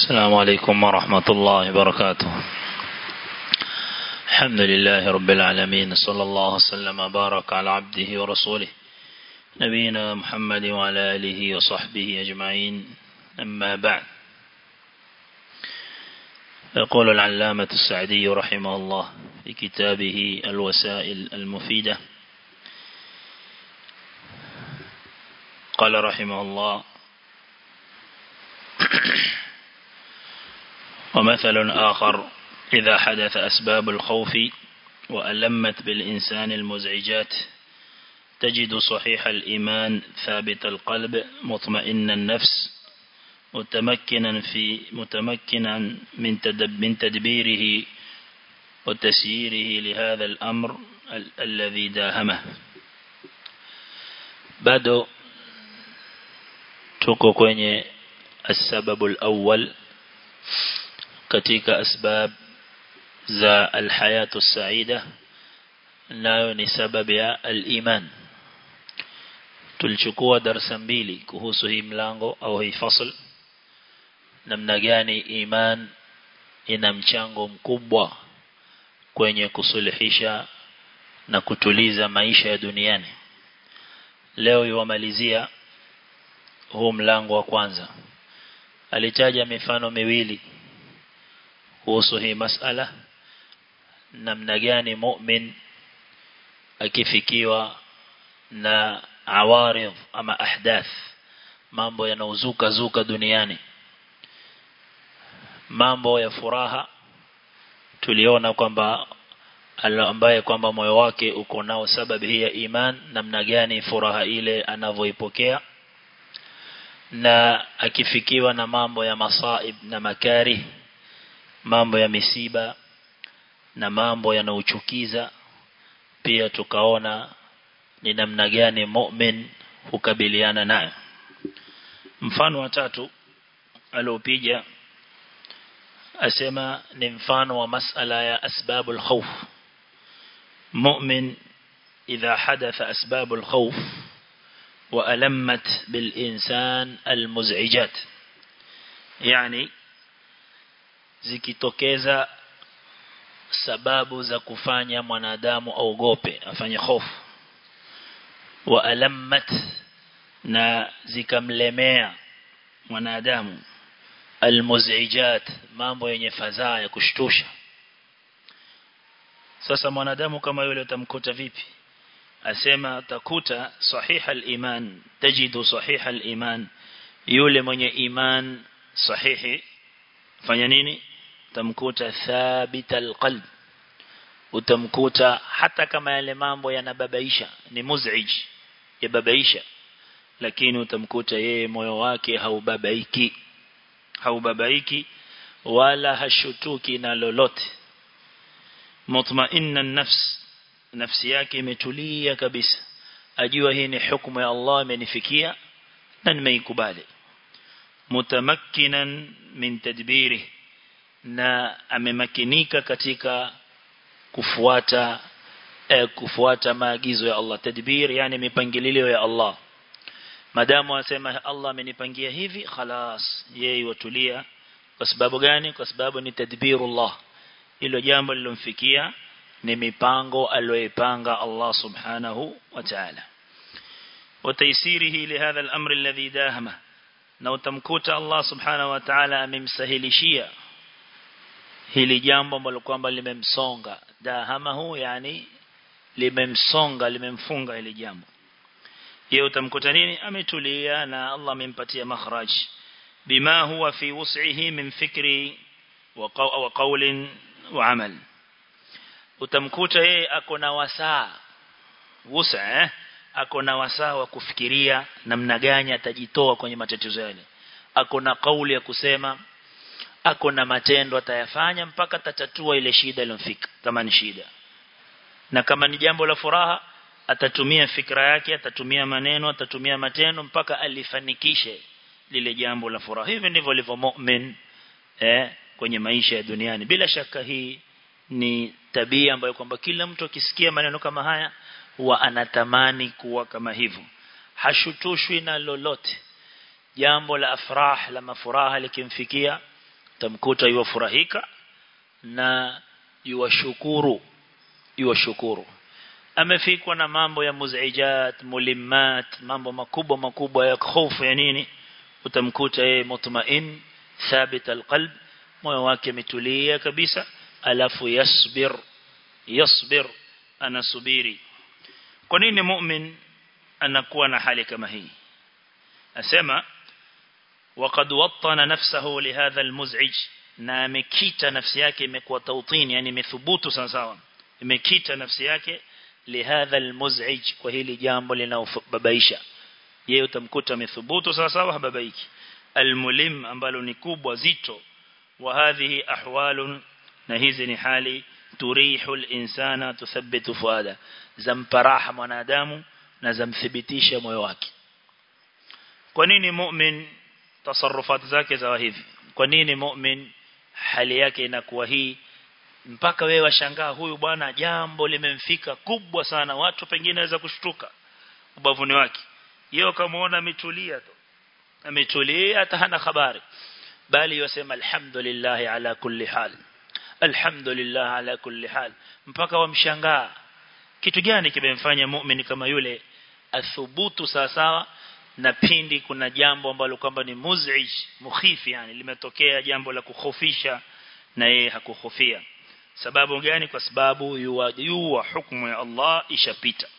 السلام عليكم ورحمة الله وبركاته الحمد لله رب العالمين صلى الله وسلم وبارك على عبده ورسوله نبينا محمد وعلى آله وصحبه أجمعين أما بعد يقول العلامة السعدي رحمه الله في كتابه الوسائل المفيدة قال رحمه الله ومثل آخر إذا حدث أسباب الخوف وألمت بالإنسان المزعجات تجد صحيح الإيمان ثابت القلب مطمئن النفس متمكنا في متمكنا من تدب من تدبيره وتسييره لهذا الأمر ال الذي داهمه bado tuko kwenye السبب الأول katika asbab za alhayatu saida nayo ni sababu ya al-iman tulichukua darasa mbili kuhusu hii mlango au hii fasl namna gani iman ina mchango mkubwa kwenye kusuluhisha na kutuliza maisha ya duniani leo yuwamalizia huu mlango wa kwanza alitaja mifano miwili kuhusu hii masala namna gani mu'min akifikiwa na awaridh ama ahdath mambo yanaozuka zuka duniani mambo ya furaha tuliona kwamba ambaye kwamba moyo wake uko nao sababu hii ya iman namna gani furaha ile anavyoipokea na akifikiwa na mambo ya masaib na makari mambo ya misiba na mambo yanaochukiza pia tukaona ni namna gani mu'min hukabiliana nayo mfano wa tatu aliopiga asema ni mfano wa masala ya asbabul khawf mu'min idha hadatha asbabul khawf وألمت بالإنسان المزعجات يعني zikitokeza sababu za kufanya mwanadamu aogope afanye hofu wa alammat na zikamlemea mwanadamu almuzijat mambo yenye fadhaa ya kushtusha sasa mwanadamu kama yule utamkuta vipi asema takuta sahiha al-iman tajidu sahiha al-iman yule mwenye iman sahihi fanya nini utamkuta thabit al-qalb utamkuta hata kama yale mambo yanababaisha ni muzij yababaisha lakini utamkuta yeye moyo wake haubabaiki haubabaiki wala hashutuki na lolote mutmainna nafs nafsi yake imetulia kabisa ajua hii ni hukumu ya Allah imenifikia na nimeikubali mutamakkinan min tadbiri na amemakinika katika kufuata eh, kufuata maagizo ya Allah tadbir yani mipangilio ya Allah madamu asema Allah amenipangia hivi khalas yeye watulia kwa sababu gani kwa sababu ni tadbirullah hilo jambo lilomfikia ni mipango aliyoipanga Allah subhanahu wa ta'ala وتيسيره لهذا الأمر الذي داهمه na utamkuta Allah subhanahu wa ta'ala amemsahilishia hili jambo ambalo kwamba limemsonga dahamahu yani limemsonga limemfunga hili jambo yeye utamkuta nini ametulia na Allah amempatia makhraj bima huwa fi wus'ihi min fikri wa qawlin wa amal utamkuta yeye ako na wasaa wusa eh ako na wasaa wa kufikiria namna gani atajitoa kwenye matatizo yale ako na kauli ya kusema ako na matendo atayafanya mpaka tatatua ile shida iliyomfika kama ni shida na kama ni jambo la furaha atatumia fikra yake atatumia maneno atatumia matendo mpaka alifanikishe lile jambo la furaha hivi ndivyo alivyo mu'min eh kwenye maisha ya duniani bila shaka hii ni tabia ambayo kwamba kila mtu akisikia maneno kama haya huwa anatamani kuwa kama hivyo hashutushwi na lolote jambo la afrah la mafuraha likimfikia tamkuta yuwafurahika na yuwashukuru yuwashukuru amefikwa na mambo ya muzijat mulimmat mambo makubwa makubwa ya hofu ya nini utamkuta yeye mutmain thabit alqalb moyo wake umetulia kabisa alafu yasbir yasbir anasubiri kwa nini mu'min anakuwa na hali kama hii asema وقد وطن نفسه لهذا المزعج na amekita nafsi yake imekuwa tautini yani imethubutu sawa sawa imekita nafsi yake lihadha almuz'ij kwa hili jambo linaobabaisha yeye utamkuta amethubutu sawa sawa hababaiki almulim ambalo ni kubwa zito wa hadhihi ahwalun na hizi ni hali turihu alinsana tuthabbitu fuada zamparaha mwanadamu na zamthibitisha moyo wake kwa nini mu'min tasarrufat zake za hivi kwa nini mu'min hali yake inakuwa hii mpaka wewe washangaa huyu bwana jambo limemfika kubwa sana watu pengine waweza kushtuka ubavuni wake yeye kamaona ametulia tu ametulia hata hana habari bali yosema alhamdulillah ala kulli hal alhamdulillah ala kulli hal mpaka wamshangaa kitu gani kimemfanya muumini kama yule athubutu sawa sawa na pindi kuna jambo ambalo kwamba ni muzij mukhifi yani limetokea jambo la kukhofisha na yeye hakukhofia sababu gani kwa sababu yuwajua hukumu ya Allah ishapita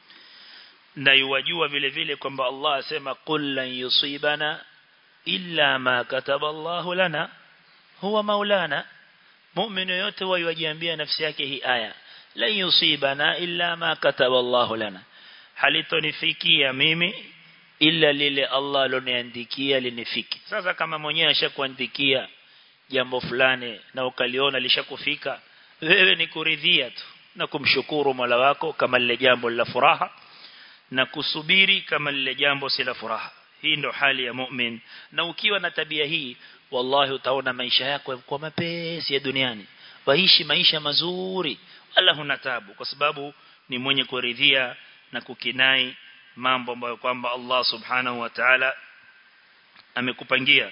na yuwajua vile vile kwamba Allah asema qul lan yusibana illa ma kataba Allah lana huwa maulana muumini yote wajiambia nafsi yake hii aya lan yusibana illa ma kataba Allah lana halitonifikia mimi ila lile Allah aloniandikia linifiki sasa kama mwenyewe ashakuandikia jambo fulani na ukaliona lishakufika wewe ni kuridhia tu na kumshukuru Mola wako kama lile jambo la furaha na kusubiri kama lile jambo si la furaha hii ndo hali ya mu'min na ukiwa na tabia hii wallahi utaona maisha yako kwa mapesi ya duniani waishi maisha mazuri wala huna tabu kwa sababu ni mwenye kuridhia na kukinai mambo ambayo kwamba Allah subhanahu wa ta'ala amekupangia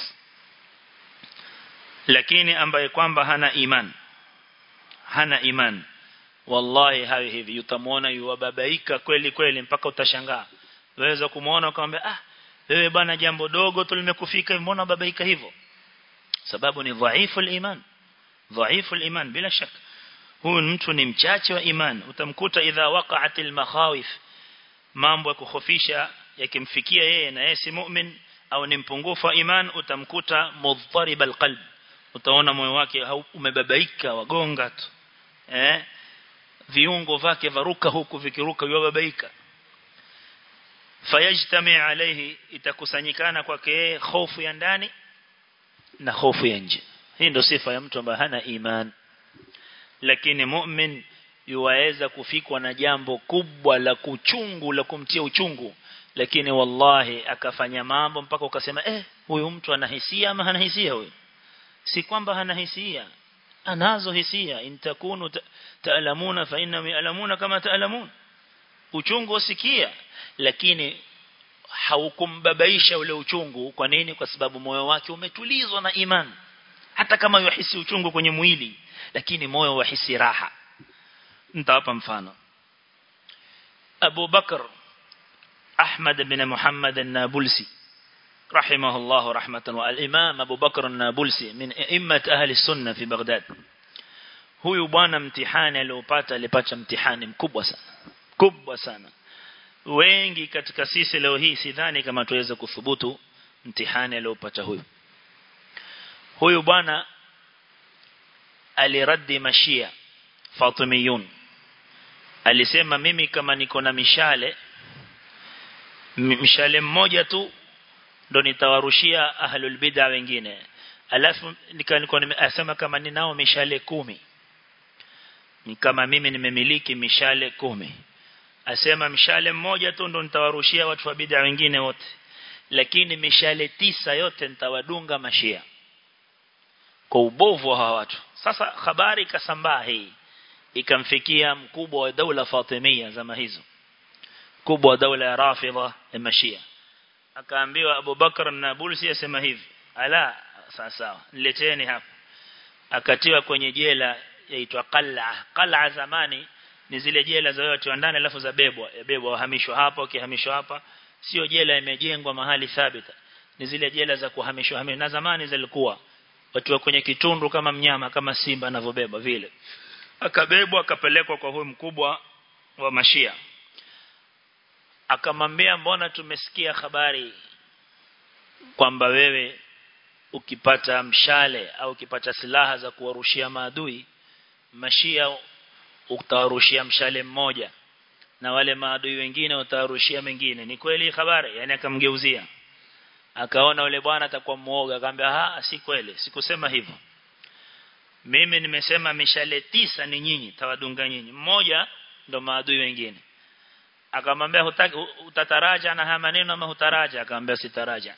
lakini ambaye kwamba hana iman hana iman wallahi hawi hivi utamwona yuwababaika kweli kweli mpaka utashangaa waweza kumuona ukamwambia ah wewe bwana jambo dogo tu limekufika mbona babaika hivyo sababu ni dhaifu iman dhaifu iman bila shaka huyu mtu ni mchache wa iman utamkuta idha waqa'atil makhawif mambo ya kukhofisha yakimfikia yeye na yeye si mu'min au ni mpungufu wa iman utamkuta mudharib alqalb utaona moyo wake umebabaika wagonga tu eh viungo vyake varuka huku vikiruka yubabaika fayajtami alayhi itakusanyikana kwake hofu ya ndani na hofu ya nje hii ndio sifa ya mtu ambaye hana iman lakini mu'min yuwaweza kufikwa na jambo kubwa la kuchungu la kumtia uchungu lakini wallahi akafanya mambo mpaka ukasema eh huyu mtu ana hisia ama hana hisia huyu si kwamba hana hisia anazo hisia intakunu taalamuna fa inna ya'lamuna kama taalamun uchungu usikia lakini haukumbabaisha ule uchungu kwa nini kwa sababu moyo wake umetulizwa na iman hata kama yuhisi uchungu kwenye mwili lakini moyo wahisi raha nitawapa mfano Abu Bakr Ahmad bin Muhammad an-Nabulsi رحمه الله رحمة والإمام أبو بكر النابلسي من إمة أهل السنة في بغداد huyu bwana mtihani aliopata alipata mtihani mkubwa sana kubwa sana wengi katika sisi leo hii sidhani kama tuweza kuthubutu mtihani aliopata huyu huyu bwana aliradi mashia fatimiyun alisema mimi kama niko na mishale mishale mmoja tu ndo nitawarushia ahlul bid'a wengine alafu nikawa nimesema kama ninao mishale kumi ni kama mimi nimemiliki mishale kumi asema mshale mmoja tu ndo nitawarushia watu wa bid'a wengine wote lakini mishale tisa yote nitawadunga mashia kwa ubovu wa hawa watu sasa habari ikasambaa hii ikamfikia mkubwa wa daula Fatimia zama hizo kubwa wa daula ya Rafidha ya Mashia akaambiwa Abu Bakar na Bulsi asema hivi ala sawa sawa nileteni hapa akatiwa kwenye jela yaitwa qala qala zamani ni zile jela za watu ndani alafu za bebwa bebwa wahamishwa hapa ukihamishwa hapa sio jela imejengwa mahali thabita ni zile jela za kuhamishwa hamishwa na zamani zilikuwa watu kwenye kitundu kama mnyama kama simba anavyobeba vile akabebwa akapelekwa kwa huyu mkubwa wa mashia akamwambia mbona tumesikia habari kwamba wewe ukipata mshale au ukipata silaha za kuwarushia maadui mashia utawarushia mshale mmoja na wale maadui wengine utawarushia mengine ni kweli habari yani akamgeuzia akaona yule bwana atakuwa muoga akamwambia ah si kweli sikusema hivyo mimi nimesema mishale tisa ni nyinyi tawadunga nyinyi mmoja ndo maadui wengine akamwambia hutaki utataraja na haya maneno ama hutaraja akamwambia sitaraja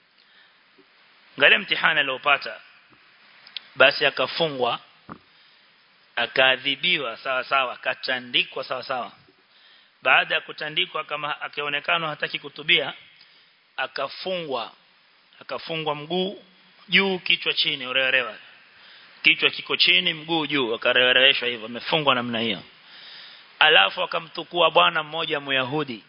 ngale mtihani aliopata basi akafungwa akaadhibiwa sawa sawa akatandikwa sawa sawa baada ya kutandikwa kama akionekana hataki kutubia akafungwa akafungwa mguu juu kichwa chini urerewa kichwa kiko chini mguu juu akarereshwa hivyo amefungwa namna hiyo alafu akamtukua bwana mmoja myahudi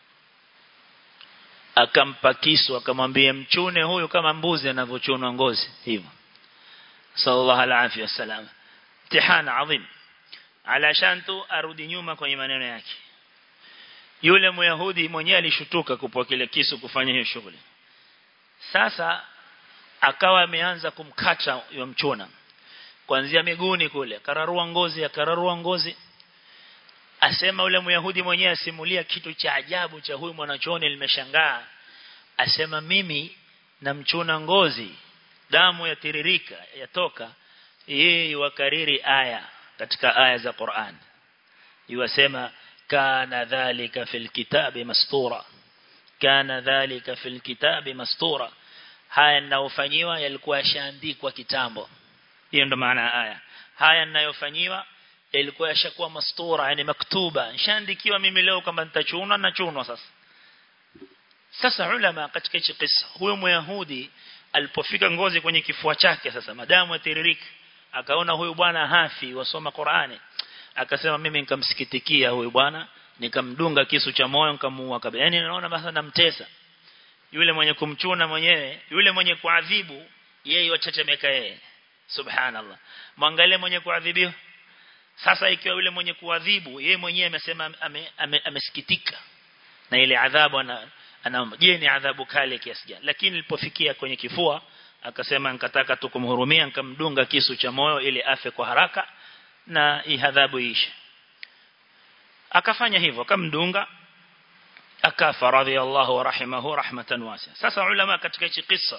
akampa kisu akamwambia mchune huyu kama mbuzi anavyochunwa ngozi hivyo sallallahu alaihi wasallam mtihana adhim alashan tu arudi nyuma kwenye maneno yake yule myahudi mwenyewe alishutuka kupokea kile kisu kufanya hiyo shughuli sasa akawa ameanza kumkata yule mchuna kuanzia miguuni kule kararua ngozi akararua ngozi asema yule myahudi mwenyewe asimulia kitu cha ajabu cha huyu mwanachuoni nimeshangaa asema mimi namchuna ngozi damu yatiririka yatoka yeye yuwakariri aya katika aya za Qur'an yuwasema kana dhalika fil kitabi mastura kana dhalika fil kitabi mastura haya ninayofanyiwa yalikuwa yashaandikwa kitambo hiyo ndo maana ya aya haya ninayofanyiwa yalikuwa yashakuwa mastura yani maktuba nishaandikiwa mimi leo kama nitachuna na chunwa sasa sasa ulama katika hichi kisa huyo myahudi alipofika ngozi kwenye kifua chake sasa madamu yatiririka akaona huyu bwana hafi wasoma Qur'ani akasema mimi nikamsikitikia huyu bwana nikamdunga kisu cha moyo nikamuua kabisa yani naona basa namtesa yule mwenye kumchuna mwenyewe yule mwenye kuadhibu yeye wachachemeka yeye subhanallah mwangalie mwenye kuadhibiwa sasa ikiwa yule mwenye kuadhibu yeye mwenyewe amesema amesikitika ame, ame na ile adhabu ana anaomba je ni adhabu kali kiasi gani lakini nilipofikia kwenye kifua akasema nikataka tu kumhurumia nikamdunga kisu cha moyo ili afe kwa haraka na hii adhabu iishe akafanya hivyo akamdunga akafa radhiallahu wa rahimahu rahmatan wasi'a sasa ulama katika hichi kisa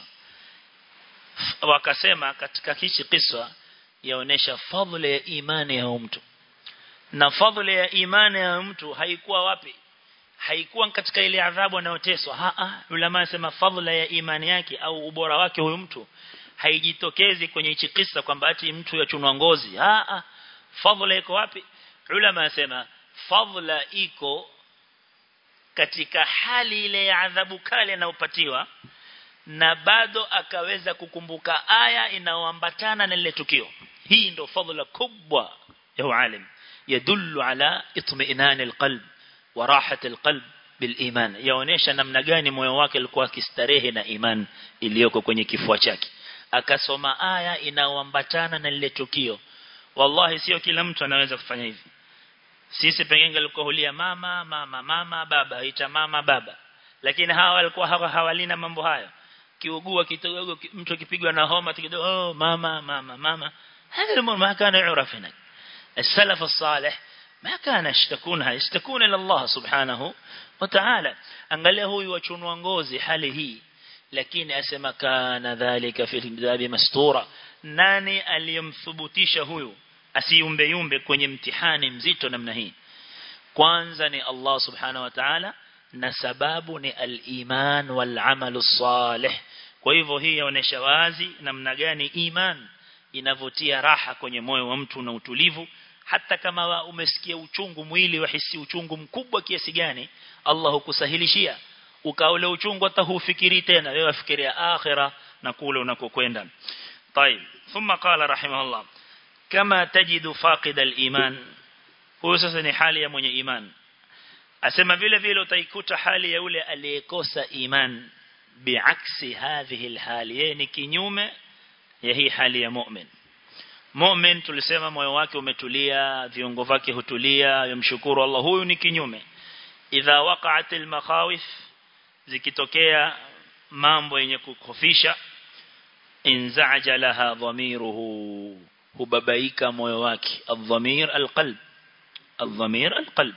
wakasema katika hichi kisa yaonesha fadhila ya imani ya mtu na fadhila ya imani ya mtu haikuwa wapi haikuwa katika ile adhabu anayoteswa a a ulama anasema fadhila ya imani yake au ubora wake huyu mtu haijitokezi kwenye hichi kisa kwamba ati mtu yachunwa ngozi a a fadhila iko wapi ulama anasema fadhila iko katika hali ile ya adhabu kali anayopatiwa na bado akaweza kukumbuka aya inayoambatana na lile tukio hii ndo fadhila kubwa ya ualim yadullu ala itmi'nan alqalb wa rahat alqalb biliman yaonesha namna gani moyo wake ulikuwa akistarehe na iman iliyoko kwenye kifua chake akasoma aya inayoambatana na lile tukio wallahi sio kila mtu anaweza kufanya hivi sisi pengine alikohulia mama mama mama baba ita mama baba lakini hawa walikuwa hawa hawalina mambo hayo kiugua kidogo mtu akipigwa na homa kidogo oh mama mama mama هذا الامور ما كان يعرف هناك السلف الصالح ما كان يشتكونها يشتكون الى الله سبحانه وتعالى angalia huyu wachunwa ngozi hali hii lakini asema kana dhalika fi kitabi mastura nani aliyemthubutisha huyu asiumbe yumbe kwenye mtihani mzito namna hii kwanza ni Allah subhanahu wa ta'ala na sababu ni al-iman wal amalu salih kwa hivyo hii yaonesha wazi namna gani iman inavutia raha kwenye moyo wa mtu na utulivu hata kama umesikia uchungu mwili wahisi uchungu mkubwa kiasi gani Allah hukusahilishia ukaule uchungu hata hufikiri tena wewe wafikiria akhira na kule unakokwenda طيب ثم قال رحمه الله كما تجد فاقد الإيمان huyo sasa ni hali ya mwenye iman asema vile vile utaikuta hali ya yule aliyekosa iman biaksi hadhihi alhali yeye ni kinyume ya hii hali ya mu'min mu'min tulisema moyo wake umetulia viungo vyake hutulia yamshukuru Allah huyu ni kinyume idha waqa'at almakhawif zikitokea mambo yenye kukofisha inzaja laha dhamiruhu hubabaika moyo wake adhamir alqalb adhamir alqalb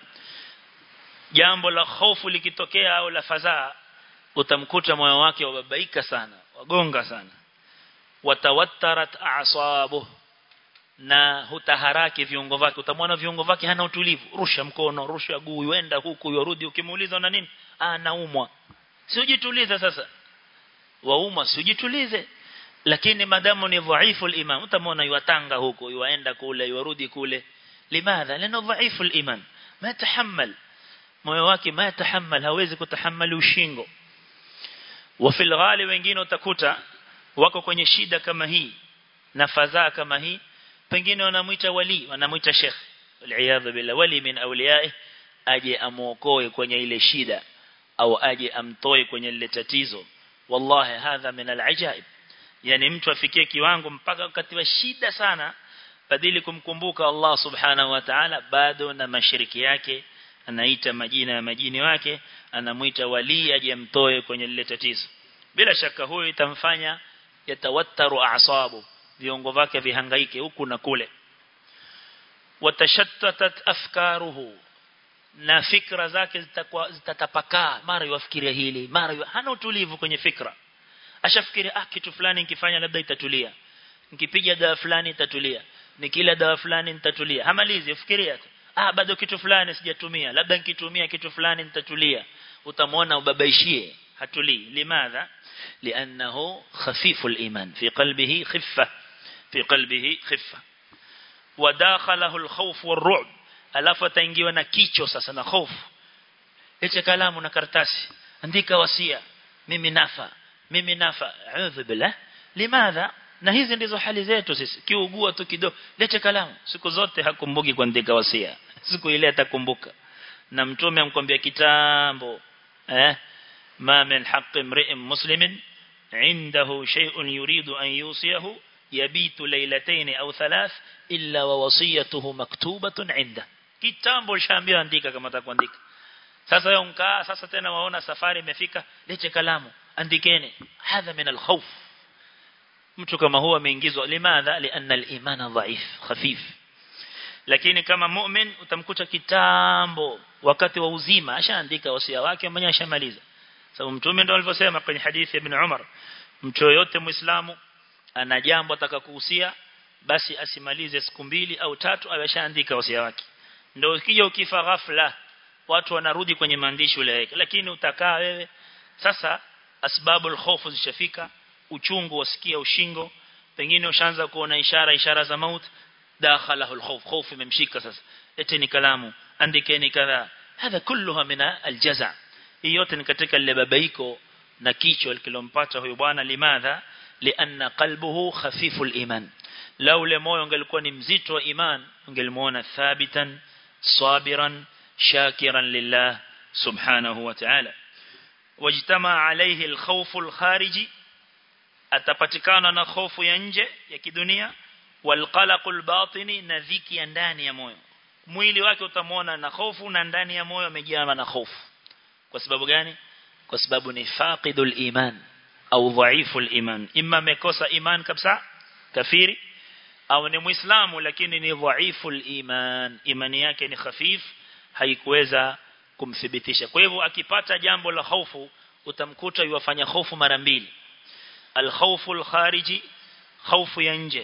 jambo la hofu likitokea au la fadhaa utamkuta moyo wake wababaika sana wagonga sana watawattarat a'sabuhu na hutaharaki viungo vyake utamwona viungo vyake hana utulivu rusha mkono rusha guu yenda huku yorudi ukimuuliza na nini ah naumwa sijitulize sasa waumwa sijitulize lakini madamu ni dhaifu al-iman utamwona yuatanga huko yuaenda kule yuarudi kule limadha lana dhaifu al-iman ma tahammal moyo wake ma tahammal hawezi kutahammali ushingo wa fil ghali wengine utakuta wako kwenye shida kama hii na fadhaa kama hii pengine wanamuita wali wanamuita sheikh waliaadha bila wali min awliyae aje amuokoe kwenye ile shida au aje amtoe kwenye lile tatizo wallahi hadha min alajaib yani mtu afikie kiwango mpaka wakati wa shida sana badili kumkumbuka Allah subhanahu wa ta'ala bado na mashiriki yake anaita majina ya majini wake anamuita wali aje amtoe kwenye lile tatizo bila shaka huyo itamfanya yatawattaru a'sabu viungo vyake vihangaike huku na kule watashattatat afkaruhu na fikra zake zitakuwa zitatapakaa mara yufikiria hili mara yu, hana utulivu kwenye fikra ashafikiria ah kitu fulani nikifanya labda itatulia nikipiga dawa fulani itatulia nikila dawa fulani nitatulia hamalizi ufikiria tu ah bado kitu fulani sijatumia labda nikitumia kitu fulani nitatulia utamwona ubabaishie hatulii limadha لأنه خفيف الإيمان في قلبه خفة في قلبه خفة وداخله الخوف والرعب alafu ataingiwa na kicho sasa na hofu hicho kalamu na karatasi andika wasia mimi nafa mimi nafa a'udhu billah limadha na hizi ndizo hali zetu sisi kiugua tu kidogo lete kalamu siku zote hakumbuki kuandika wasia siku ile atakumbuka na mtume amkwambia kitambo eh ma min haqqi imri'in muslimin عنده شيء يريد أن يوصيه يبيت ليلتين أو ثلاث إلا ووصيته مكتوبة عنده kitambo lishaambiwa andika kama atakuandika sasa yeye mkaa sasa tena waona safari imefika lete kalamu andikeni hadha min alkhawf mtu kama huwa ameingizwa limadha lianna al-imana dhaif khafif lakini kama mu'min utamkuta kitambo wakati wa uzima ashaandika wasia wake mwenyewe ashamaliza sababu mtume ndo alivyosema kwenye hadithi ya ibn Umar mtu yote muislamu ana jambo atakakuhusia basi asimalize siku mbili au tatu ameshaandika wasia wake ndio ukija ukifa ghafla watu wanarudi kwenye maandishi ule yake lakini utakaa wewe sasa asbabul khofu zishafika uchungu wasikia ushingo pengine ushaanza kuona ishara ishara za maut dakhalahu alkhawf khawf imemshika sasa eteni kalamu andikeni kadha hadha kulluha min aljaza hii yote ni katika lile babaiko na kichwa kilompata huyu bwana limadha lianna qalbuhu khafiful iman lau le moyo ungelikuwa ni mzito wa iman ungelimuona thabitan sabiran shakiran lillah subhanahu wa ta'ala wajtama alayhi alkhawf alkhariji atapatikana na hofu ya nje ya kidunia walqalaqul batini na dhiki ya ndani ya moyo mwili wake utamwona na hofu na ndani ya moyo amejaa na hofu kwa sababu gani kwa sababu ni faqidul iman au dhaiful iman imma amekosa iman kabisa kafiri au ni muislamu lakini ni dhaiful iman imani yake ni khafif haikuweza kumthibitisha kwa hivyo akipata jambo la hofu utamkuta yuwafanya hofu mara mbili alkhawfu alkhariji hofu ya nje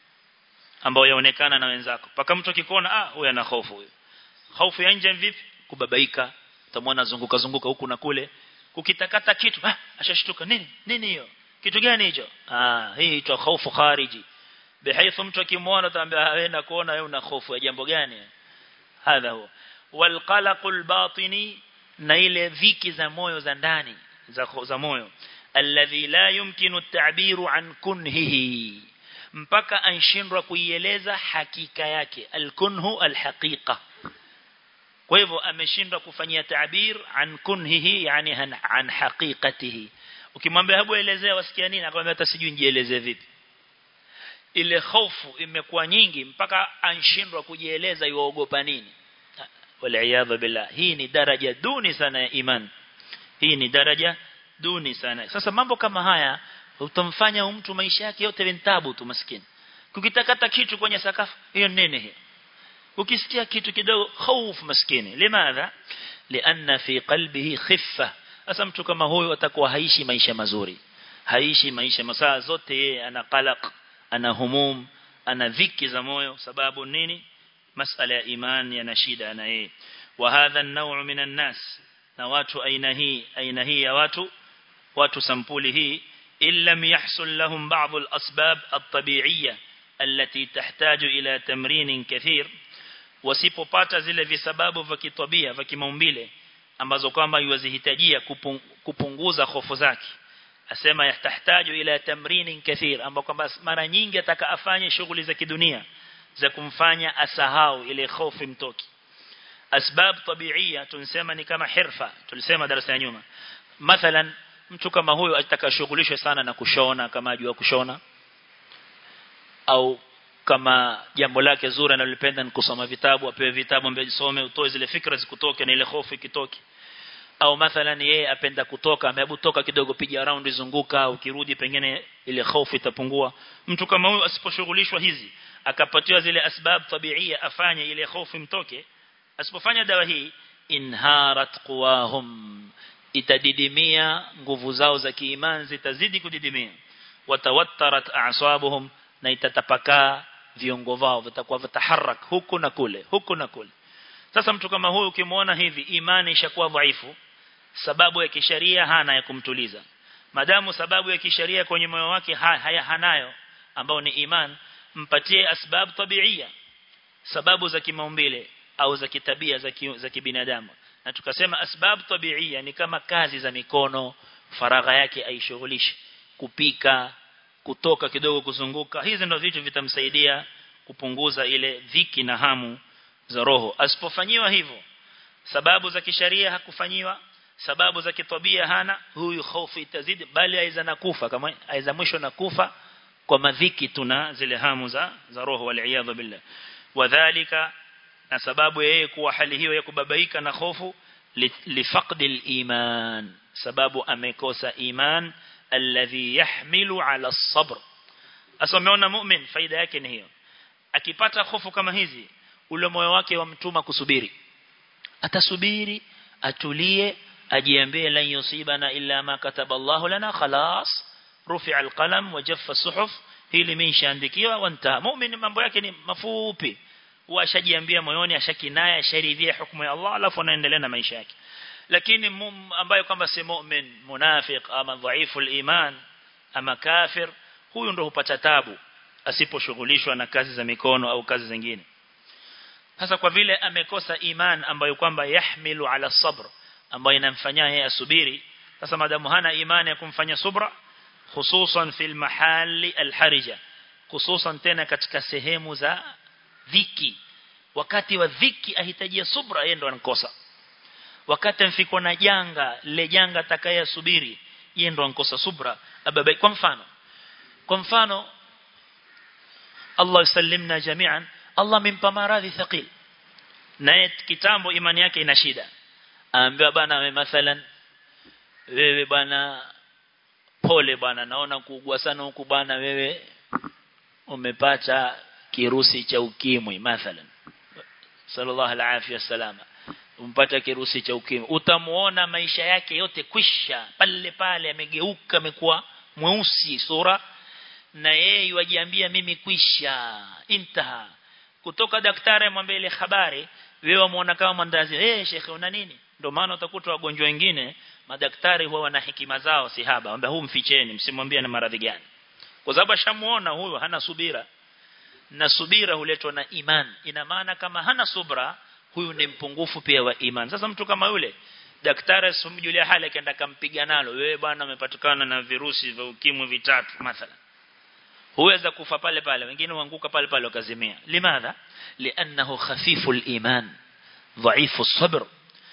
ambayo yaonekana na wenzako paka mtu akikuona ah huyu ana hofu huyu hofu ya nje vipi kubabaika utamwona zunguka zunguka huku na kule kukitakata kitu ah ashashtuka nini nini hiyo kitu gani hicho ah hii inaitwa hofu khariji bihaythu mtu akimwona ataambia aenda kuona wewe una hofu ya jambo gani hadha huwa walqalaqul batini na ile viki za moyo za ndani za, za moyo alladhi la yumkinu at-ta'biru an kunhihi mpaka anshindwa kuieleza hakika yake al-kunhu al-haqiqa kwa hivyo ameshindwa kufanyia ta'bir an kunhihi yani an, an haqiqatihi ukimwambia hebu elezea wasikia nini akwambia hata sijui nijieleze vipi ile hofu imekuwa nyingi mpaka anshindwa kujieleza yuogopa nini wal billah hii ni daraja duni sana ya iman hii ni daraja duni sana sasa mambo kama haya utamfanya mtu maisha yake yote ventabu tu maskini kukitakata kitu kwenye sakafu hiyo nini hiyo ukisikia kitu kidogo hofu maskini limadha lianna fi qalbihi khiffa sasa mtu kama huyu atakuwa haishi maisha mazuri haishi maisha masaa zote yeye ana qalaq ana humum ana dhiki za moyo sababu nini masala ya iman yana shida na yeye wa hadha an-naw' minan nas na watu aina hii aina hii ya watu watu sampuli hii illam yahsul lahum ba'd al-asbab at-tabi'iyya التي تحتاج إلى تمرين كثير wasipopata zile visababu vya kitabia vya kimaumbile ambazo kwamba yuwazihitajia kupunguza hofu zake asema yahtaju ila tamrinin kathir ambao kwamba mara nyingi ataka afanye shughuli za kidunia za kumfanya asahau ile hofu mtoki asbab tabiia tunasema ni kama hirfa tulisema darasa ya nyuma mathalan mtu kama huyo atakashughulishwe sana na kushona kama ajua kushona au kama jambo lake zuri analipenda ni kusoma vitabu apewe vitabu ambaye jisome utoe zile fikra zikutoke na ile hofu ikitoke au mathalan yeye apenda kutoka amehebu toka kidogo piga round zunguka ukirudi pengine ile hofu itapungua mtu kama huyo asiposhughulishwa hizi akapatiwa zile asbab tabiia afanye ile hofu mtoke asipofanya dawa hii inharat quwahum itadidimia nguvu zao za kiimani zitazidi kudidimia watawattarat a'sabuhum na itatapakaa viungo vao vitakuwa vitaharak huku na kule huku na kule sasa mtu kama huyu ukimwona hivi imani ishakuwa dhaifu sababu ya kisheria hana ya kumtuliza madamu sababu ya kisheria kwenye moyo wake haya hanayo ambao ni iman mpatie asbab tabiia sababu za kimaumbile au za kitabia za ki, za kibinadamu na tukasema asbab tabiia ni kama kazi za mikono faragha yake aishughulishe kupika kutoka kidogo kuzunguka hizi ndio vitu vitamsaidia kupunguza ile dhiki na hamu za roho asipofanyiwa hivyo sababu za kisharia hakufanyiwa sababu za kitabia hana huyu hofu itazidi bali aiza na kufa kama aiza mwisho na kufa kwa madhiki tuna zile hamu za za roho wal billah wadhālika na sababu yeye kuwa hali hiyo ya kubabaika na hofu lifaqdi iman sababu amekosa iman alladhi yahmilu ala as-sabr asomeona mu'min faida yake ni hiyo akipata hofu kama hizi ule moyo wake wamtuma kusubiri atasubiri atulie ajiambie lan yusibana illa ma kataba Allah lana khalas rufi'a al-qalam wa jaffa as-suhuf hili imeshaandikiwa wanta mu'min mambo yake ni mafupi washajiambia moyoni ashakinaya asharidhia hukumu ya Allah alafu anaendelea na maisha yake lakini ambaye kwamba si mu'min munafiq ama dhaifu al-iman ama kafir huyu ndo hupata tabu asiposhughulishwa na kazi za mikono au kazi zingine sasa kwa vile amekosa iman ambayo kwamba yahmilu ala sabr ambayo inamfanyia yeye asubiri sasa madamu hana imani ya kumfanya subra hususan fil mahali alharija hususan tena katika sehemu za dhiki wakati wa dhiki ahitajia subra yeye ndo anakosa wakati mfikwa na janga le janga atakayesubiri yeye ndo ankosa subra ababai kwa mfano kwa mfano Allah yusallimna jami'an Allah amempa maradhi thaqil naye kitambo imani yake ina shida aambiwa bana mathalan wewe bana pole bana naona kuugua sana huku bana wewe umepata kirusi cha ukimwi mathalan sallallahu alaihi wasallam umpata kirusi cha ukimwi utamuona maisha yake yote kwisha pale pale amegeuka amekuwa mweusi sura na yeye wajiambia mimi kwisha intaha kutoka daktari amwambia ile habari wewe muona kama mandazi eh hey, shekhe una nini ndio maana utakuta wagonjwa wengine madaktari huwa wana hekima zao sihaba ambia huu mficheni msimwambie na maradhi gani kwa sababu ashamuona huyo hana subira na subira huletwa na iman ina maana kama hana subra huyu ni mpungufu pia wa iman sasa mtu kama yule daktari asimjulia hali akaenda kampiga nalo wewe bwana umepatikana na virusi vya ukimwi vitatu mathalan huweza kufa pale pale wengine huanguka pale pale wakazimia limadha li'annahu khafiful iman dhaifu sabr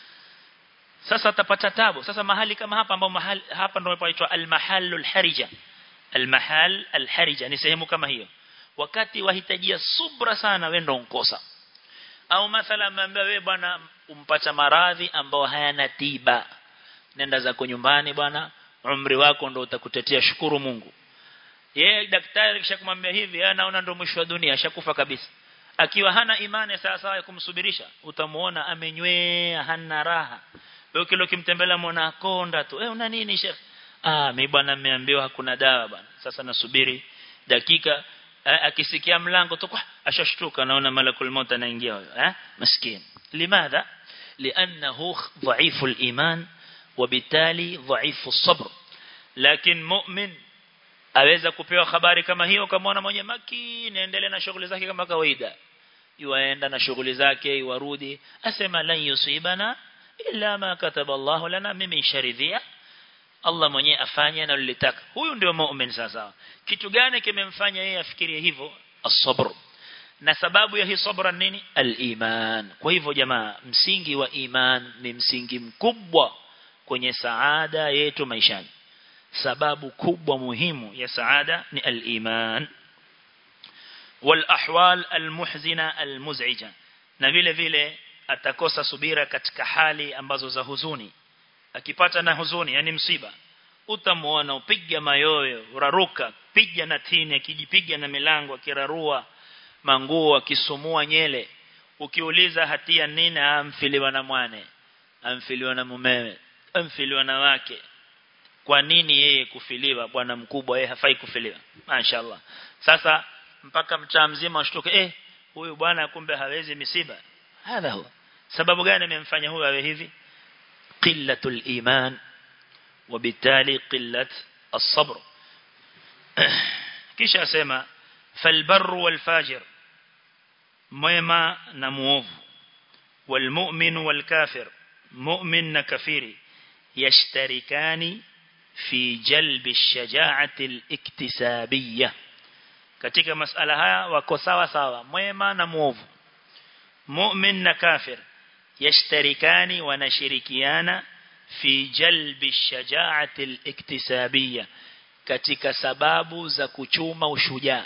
sasa atapata tabu sasa mahali kama hapa ambao mahali hapa ndio inaitwa al-mahallul harija al-mahal al-harija ni sehemu kama hiyo wakati wahitajia subra sana wewe ndio unkosa au mathala mwambia wewe bwana umpata maradhi ambao hayana tiba nenda zako nyumbani bwana umri wako ndio utakutetea shukuru Mungu yeye daktari kisha kumwambia hivi yeye anaona ndio mwisho wa dunia ashakufa kabisa akiwa hana imani sawa sawa ya kumsubirisha utamuona amenywea hana raha wewe kile ukimtembelea muona konda tu eh una nini shekhi ah mimi bwana nimeambiwa hakuna dawa bwana sasa nasubiri dakika akisikia mlango tu ashashtuka naona malakul maut anaingia huyo eh maskini limadha لانه ضعيف الايمان وبالتالي ضعيف الصبر لكن مؤمن aweza kupewa habari kama hiyo kamaona mwenye makini endelee na shughuli zake kama kawaida yuaenda na shughuli zake yuarudi asema lan yusibana illa ma kataba Allah lana mimi sharidhia Allah mwenyewe afanye na lilitaka huyu ndio muumini sasa kitu gani kimemfanya yeye afikirie hivyo as-sabr na sababu ya hii sabra nini al-iman kwa hivyo jamaa msingi wa iman ni msingi mkubwa kwenye saada yetu maishani sababu kubwa muhimu ya saada ni al-iman wal ahwal al-muhzina al-muz'ija na vile vile atakosa subira katika hali ambazo za huzuni akipata na huzuni yani msiba utamuona upiga mayoyo uraruka piga na tini akijipiga na milango akirarua manguo akisumua nyele ukiuliza hatia nini amfiliwa na mwane amfiliwa na mumewe amfiliwa na wake kwa nini yeye kufiliwa bwana mkubwa yeye hafai kufiliwa mashaallah sasa mpaka mtaa mzima ushtuke eh huyu bwana kumbe hawezi misiba hadha huwa sababu gani imemfanya huyu awe hivi qillatul iman وبالتالي قلة الصبر kisha asema falbar walfajir mwema na muovu walmu'min walkafir mu'min na kafiri yashtarikani fi jalbi ash-shaja'ati al-iktisabiyya katika masala haya wako sawa sawa mwema na muovu mu'min na kafir yashtarikani wanashirikiana fi jalbi ash-shaja'ati al-iktisabiyya katika sababu za kuchuma ushujaa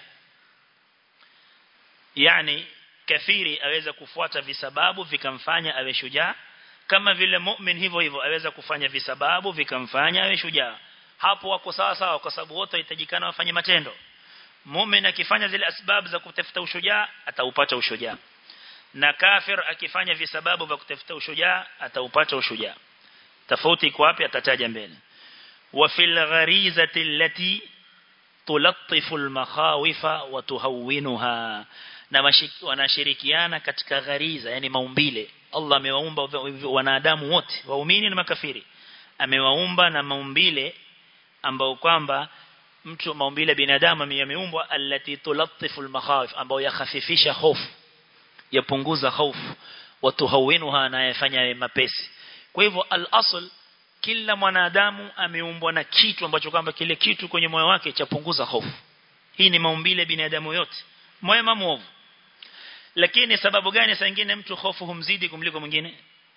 yani kafiri aweza kufuata visababu vikamfanya awe shujaa kama vile mu'min hivyo hivyo aweza kufanya visababu vikamfanya awe shujaa hapo wako sawa sawa kwa sababu wote wahitajikana wafanye matendo mu'min akifanya zile asbabu za kutafuta ushujaa ataupata ushujaa na kafir akifanya visababu vya kutafuta ushujaa ataupata ushujaa tofauti iko wapi atataja mbele wa fil gharizati allati tulattifu al-makhawifa wa tuhawwinuha na wanashirikiana katika ghariza yani maumbile Allah amewaumba wanadamu wote waumini na makafiri amewaumba na maumbile ambao kwamba mtu maumbile binadamu yameumbwa allati tulattifu al-makhawif ambao yakhafifisha hofu yapunguza hofu watuhawinuha na yafanya mapesi kwa hivyo al-asl kila mwanadamu ameumbwa na kitu ambacho kwamba kile kitu kwenye moyo wake chapunguza hofu hii ni maumbile binadamu yote mwema muovu lakini sababu gani saa nyingine mtu hofu humzidi kumliko mwingine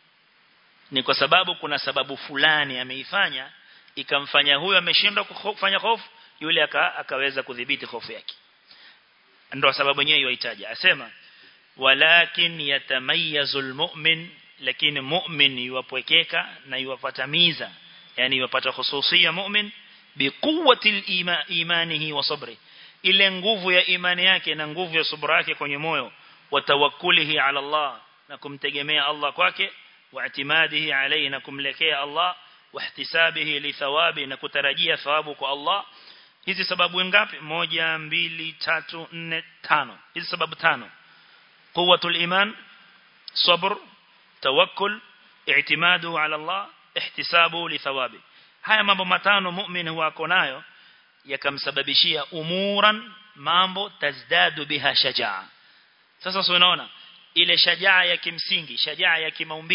ni kwa sababu kuna sababu fulani ameifanya ikamfanya huyo ameshindwa kufanya hofu yule aka, akaweza kudhibiti hofu yake ndio sababu yenyewe yoitaja asema walakin yatamayyazu almu'min lakini mu'min yuwapwekeka na yuwapatamiza yani yuwapata hususia mu'min biquwwati imanihi wa sabri ile nguvu ya imani yake na nguvu ya subra yake kwenye moyo wa tawakkulihi ala Allah na kumtegemea Allah kwake wa itimadihi alayhi na kumlekea Allah wa ihtisabihi li thawabi na kutarajia thawabu kwa Allah hizi sababu ngapi moja mbili tatu nne tano hizi sababu tano quwwatul iman sabr tawakkul i'timadu ala Allah ihtisabu li thawabi haya mambo matano mu'min huwa nayo yakamsababishia umuran mambo tazdadu biha shajaa sasa unaona ile shajaa ya kimsingi shajaa ya kimaumbile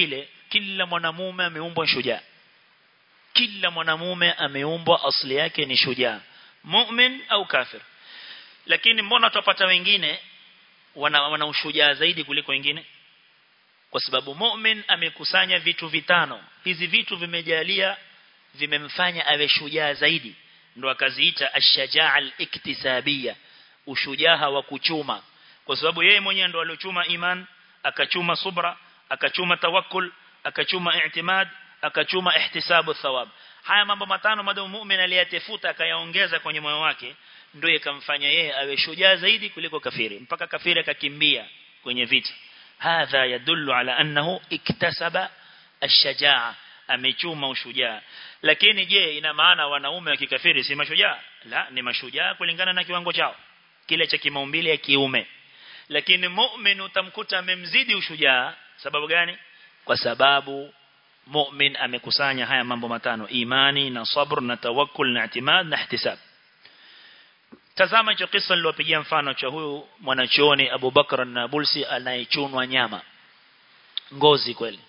kila mwanamume ameumbwa shujaa kila mwanamume ameumbwa asili yake ni shujaa mu'min au kafir lakini mbona tupata wengine wana, wana ushujaa zaidi kuliko wengine kwa sababu mu'min amekusanya vitu vitano hizi vitu vimejalia vimemfanya awe shujaa zaidi ndo akaziita ash-shajaa al-iktisabiyya ushujaa wa kuchuma kwa sababu yeye mwenyewe ndo aliochuma iman akachuma subra akachuma tawakkul akachuma i'timad akachuma ihtisabu thawab haya mambo matano madamu mu'min aliyatefuta akayaongeza kwenye moyo wake ndio ikamfanya yeye awe shujaa zaidi kuliko kafiri mpaka kafiri akakimbia kwenye vita hadha yadullu ala annahu iktasaba ash-shajaa amechuma ushujaa lakini je ina maana wanaume wa kikafiri si mashujaa la ni mashujaa kulingana na kiwango chao kile cha kimaumbile ya kiume lakini mu'min utamkuta amemzidi ushujaa sababu gani kwa sababu mu'min amekusanya haya mambo matano imani na sabr na tawakkul na i'timad na ihtisab tazama hicho kisa niliyopigia mfano cha huyu mwanachuoni Abu Bakr na Bulsi anayechunwa nyama ngozi kweli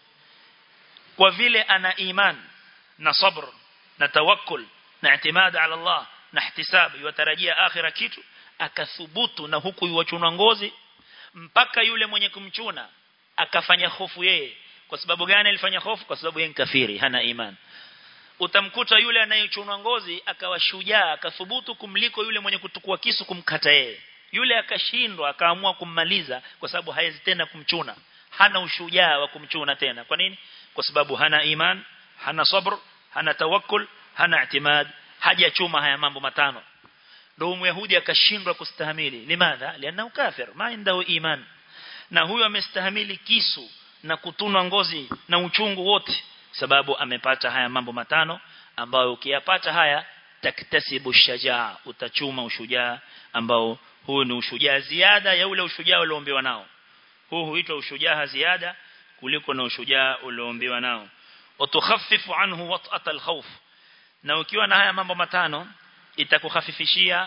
kwa vile ana iman na sabr na tawakkul na i'timad ala Allah na ihtisab yutarajia akhira kitu akathubutu na huku yuwachunwa ngozi mpaka yule mwenye kumchuna akafanya hofu yeye kwa sababu gani alifanya hofu kwa sababu yeye ni kafiri hana iman utamkuta yule anayechunwa ngozi akawa shujaa akathubutu kumliko yule mwenye kutukua kisu kumkata yeye yule akashindwa akaamua kummaliza kwa sababu hawezi tena kumchuna hana ushujaa wa kumchuna tena kwa nini kwa sababu hana iman hana sabr hana tawakkul hana i'timad hajachuma haya mambo matano ndio myahudi akashindwa kustahimili limadha lianna kafir ma indahu iman na huyo amestahimili kisu na kutunwa ngozi na uchungu wote sababu amepata haya mambo matano ambayo ukiyapata haya taktasibu shajaa utachuma ushujaa ambao huu ni ushujaa ziada ya ule ushujaa ulioombewa nao huu huitwa ushujaa ziada kuliko na ushujaa ulioombewa nao watukhaffifu anhu wat'at alkhawf na ukiwa na haya mambo matano itakukhafifishia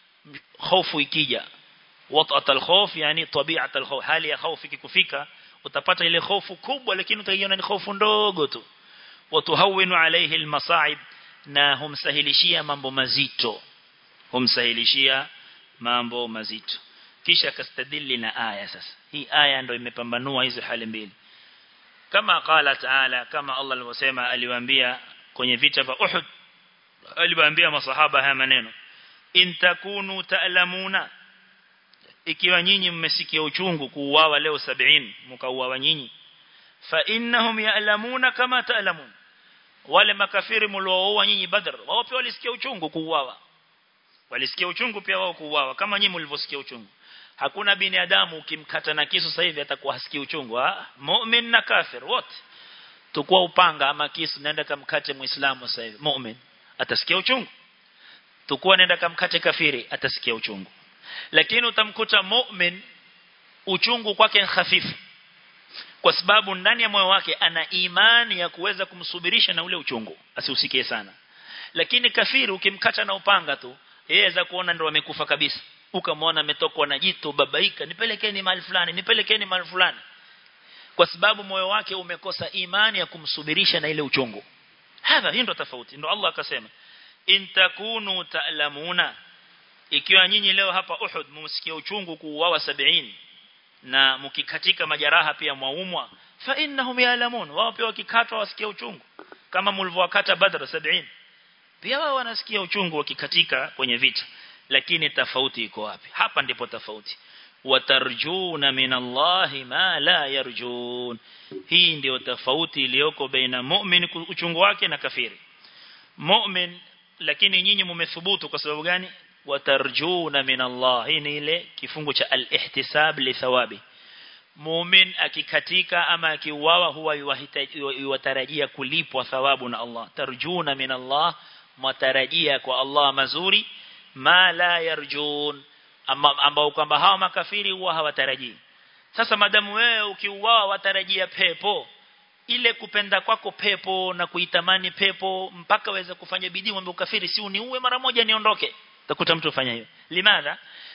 hofu ikija wat'at alkhawf yani tabi'at alkhawf hali ya hofu ikikufika utapata ile hofu kubwa lakini utaiona ni hofu ndogo tu watuhawinu alayhi almasa'ib na humsahilishia mambo mazito humsahilishia mambo mazito kisha kastadili na aya sasa hii aya ndio imepambanua hizo hali mbili kama qala taala kama Allah alivyosema aliwaambia kwenye vita vya Uhud aliwaambia masahaba haya maneno in takunu ta'lamuna ikiwa nyinyi mmesikia uchungu kuuawa leo 70 mkauawa nyinyi fa innahum ya'lamuna kama ta'lamun wale makafiri mlioua nyinyi badr wao pia walisikia uchungu kuuawa walisikia uchungu pia wao kuuawa kama nyinyi mlivyosikia uchungu hakuna binadamu ukimkata na kisu sasa hivi atakuwa hasikii uchungu ah mu'min na kafir wote tukua upanga ama kisu nenda kamkate muislamu sasa hivi mu'min atasikia uchungu tukua nenda kamkate kafiri atasikia uchungu lakini utamkuta mu'min uchungu kwake hafifu kwa sababu ndani ya moyo wake ana imani ya kuweza kumsubirisha na ule uchungu asiusikie sana lakini kafiri ukimkata na upanga tu yeye za kuona ndo amekufa kabisa ukamwona ametokwa na jito babaika nipelekeni mahali fulani nipelekeni mahali fulani kwa sababu moyo wake umekosa imani ya kumsubirisha na ile uchungu hadha hii ndo tofauti ndo Allah akasema in takunu ta'lamuna ikiwa nyinyi leo hapa Uhud mumsikia uchungu kuuawa 70 na mkikatika majeraha pia mwaumwa fa innahum ya'lamun wao pia wakikatwa wasikia uchungu kama mlivyowakata Badr 70 pia wao wanasikia uchungu wakikatika kwenye vita lakini tofauti iko wapi hapa ndipo tofauti watarjuna minallahi ma la yarjun hii ndio tofauti iliyoko baina mu'min uchungu wake na kafiri mu'min lakini nyinyi mumethubutu kwa sababu gani watarjuna minallah hii ni ile kifungu cha al-ihtisab li thawabi mu'min akikatika ama akiuawa huwa yuwatarajia kulipwa thawabu na Allah tarjuna minallah matarajia kwa Allah mazuri ma la yarjun ambao kwamba hawa makafiri huwa hawatarajii sasa madamu wewe ukiuawa watarajia pepo ile kupenda kwako pepo na kuitamani pepo mpaka waweze kufanya bidii mwambie ukafiri si uniue mara moja niondoke utakuta mtu ufanya hiyo limadha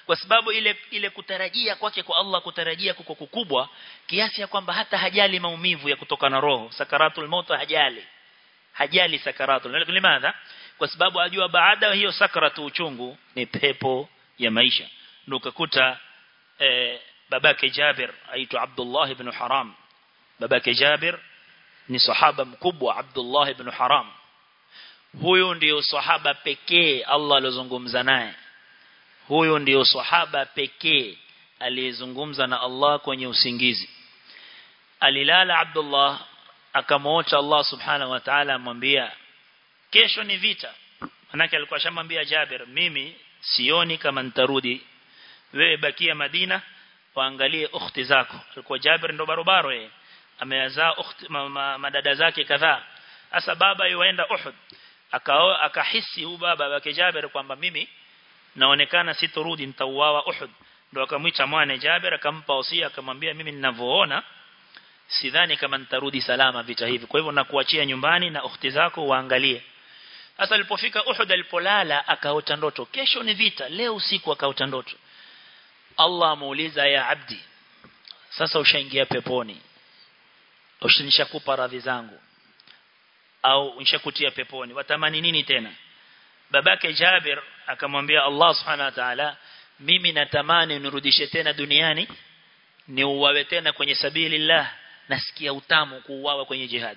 kwa sababu ile ile kutarajia kwake kwa Allah kutarajia kuko kukubwa kiasi ya kwamba hata hajali maumivu ya kutoka na roho sakaratul maut hajali hajali sakaratul limadha kwa sababu ajua baada ya hiyo sakaratu uchungu ni pepo ya maisha ndio ukakuta eh, babake Jabir aitwa Abdullah ibn Haram babake Jabir ni sahaba mkubwa Abdullah ibn Haram huyo ndio sahaba pekee Allah alizungumza naye huyo ndio sahaba pekee aliyezungumza na Allah kwenye usingizi alilala Abdullah akamwota Allah subhanahu wa ta'ala amwambia kesho ni vita manake alikuwa shamwambia Jabir mimi sioni kama nitarudi wewe bakia Madina waangalie ukhti zako alikuwa Jabir ndo barobaro yeye ameyazaa ukhti ma, ma, madada zake kadhaa hasa baba yuenda Uhud akao akahisi huyu baba wake Jabir kwamba mimi naonekana sitorudi nitauawa Uhud ndo akamwita mwana Jabir akampa wasia akamwambia mimi ninavyoona sidhani kama nitarudi salama vita hivi kwa hivyo nakuachia nyumbani na ukhti zako waangalie sasa alipofika Uhud alipolala akaota ndoto kesho ni vita leo usiku akaota ndoto Allah amuuliza ya abdi sasa ushaingia peponi ushanishakupa radhi zangu au nishakutia peponi watamani nini tena babake Jabir akamwambia Allah subhanahu wa ta'ala mimi natamani nirudishe tena duniani ni uwawe tena kwenye sabilillah nasikia utamu kuuawa kwenye jihad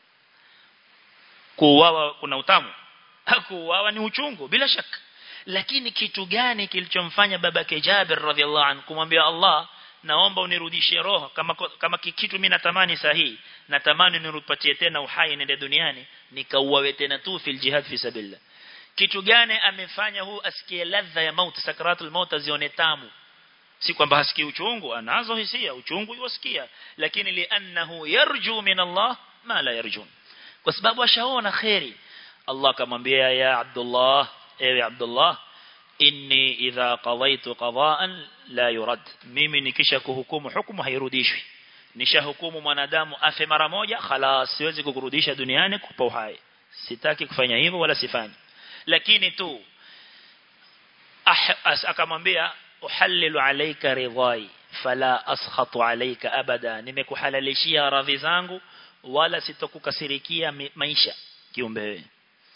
kuuawa kuna utamu kuuawa ni uchungu bila shaka lakini kitu gani kilichomfanya babake Jabir radhiallahu anhu kumwambia Allah naomba unirudishie roho kama kama kitu mimi natamani sahihi natamani nirupatie tena uhai nende duniani nikauawe tena tu fil jihad fi sabilillah kitu gani amefanya huu asikie ladha ya mauti sakaratul maut azione tamu si kwamba hasikii uchungu anazo hisia uchungu yosikia lakini li'annahu yarju min Allah ma la yarjun kwa sababu ashaona khairi Allah akamwambia ya Abdullah ewe Abdullah inni idha qadaytu qada'an la yurad mimi nikisha kuhukumu hukumu hairudishwi nishahukumu mwanadamu afe mara moja khalas siwezi kukurudisha duniani kupa uhai sitaki kufanya hivyo wala sifanyi lakini tu akamwambia uhallilu alayka ridhai fala askhatu alayka abada nimekuhalalishia radhi zangu wala sitokukasirikia maisha kiumbe wewe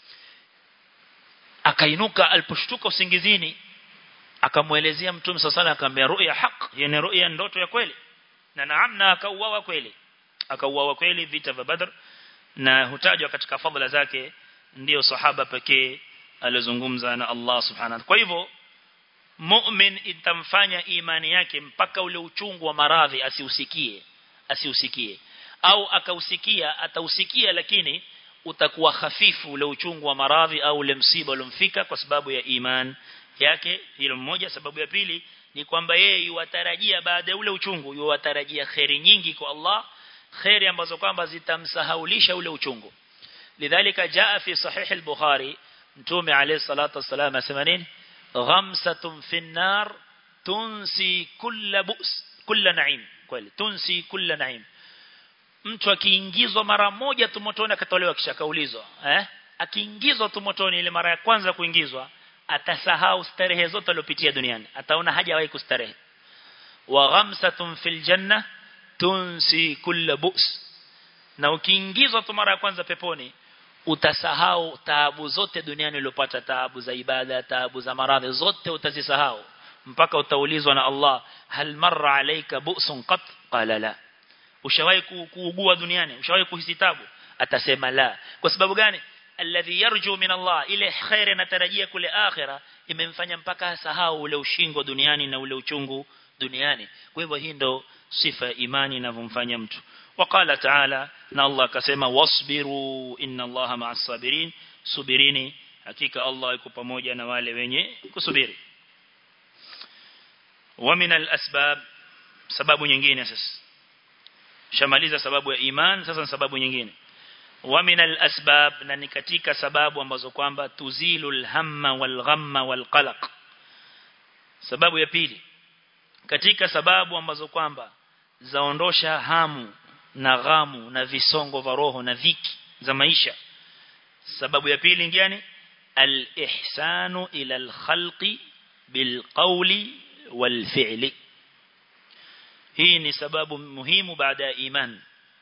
akainuka aliposhtuka usingizini akamuelezea mtume sasa akamwambia ru'ya haq yani ru'ya ndoto ya kweli na naam na akauawa kweli akauawa kweli vita vya badr na hutajwa katika fadhila zake ndiyo sahaba pekee alizungumza na Allah subhanahu kwa hivyo mu'min itamfanya imani yake mpaka ule uchungu wa maradhi asiusikie asiusikie au akausikia atausikia lakini utakuwa hafifu ule uchungu wa maradhi au ule msiba uliomfika kwa sababu ya iman yake hilo mmoja sababu ya pili ni kwamba yeye yuwatarajia baada ya ule uchungu yuwatarajia khairi nyingi kwa Allah khairi ambazo kwamba zitamsahaulisha ule uchungu lidhalika jaa fi sahih al-bukhari mtume alayhi salatu wasalam asema nini ghamsatun fi an-nar tunsi kulla bu's kulla na'im kweli tunsi kulla na'im mtu akiingizwa mara moja tu motoni akatolewa kisha kaulizwa eh akiingizwa tu motoni ile mara ya kwanza kuingizwa atasahau starehe zote alizopitia duniani ataona hajawahi kustarehe wa ghamsatun fil janna tunsi kulla bu's na ukiingizwa tu mara ya kwanza peponi utasahau taabu zote duniani uliyopata taabu za ibada taabu za maradhi zote utazisahau mpaka utaulizwa na Allah hal marra alayka bu'sun qat qala la ushawahi kuugua duniani ushawahi kuhisi tabu atasema la kwa sababu gani alladhi yarju min Allah ile khair anatarajia kule akhira imemfanya mpaka asahau ule ushingo duniani na ule uchungu duniani kwa hivyo hii ndo sifa ya imani inavyomfanya mtu وقال تعالى na Allah akasema wasbiru inna Allaha ma'as sabirin subirini hakika Allah yuko pamoja na wale wenye kusubiri wa min al-asbab sababu nyingine sasa shamaliza sababu ya iman sasa sababu nyingine wa min al-asbab na ni katika sababu ambazo kwamba tuzilul hamma wal ghamma wal qalaq sababu ya pili katika sababu ambazo kwamba zaondosha hamu na ghamu na visongo vya roho na dhiki za maisha sababu ya pili ngani al-ihsanu ila al-khalqi bil qawli والفعل hii ni sababu muhimu baada ya iman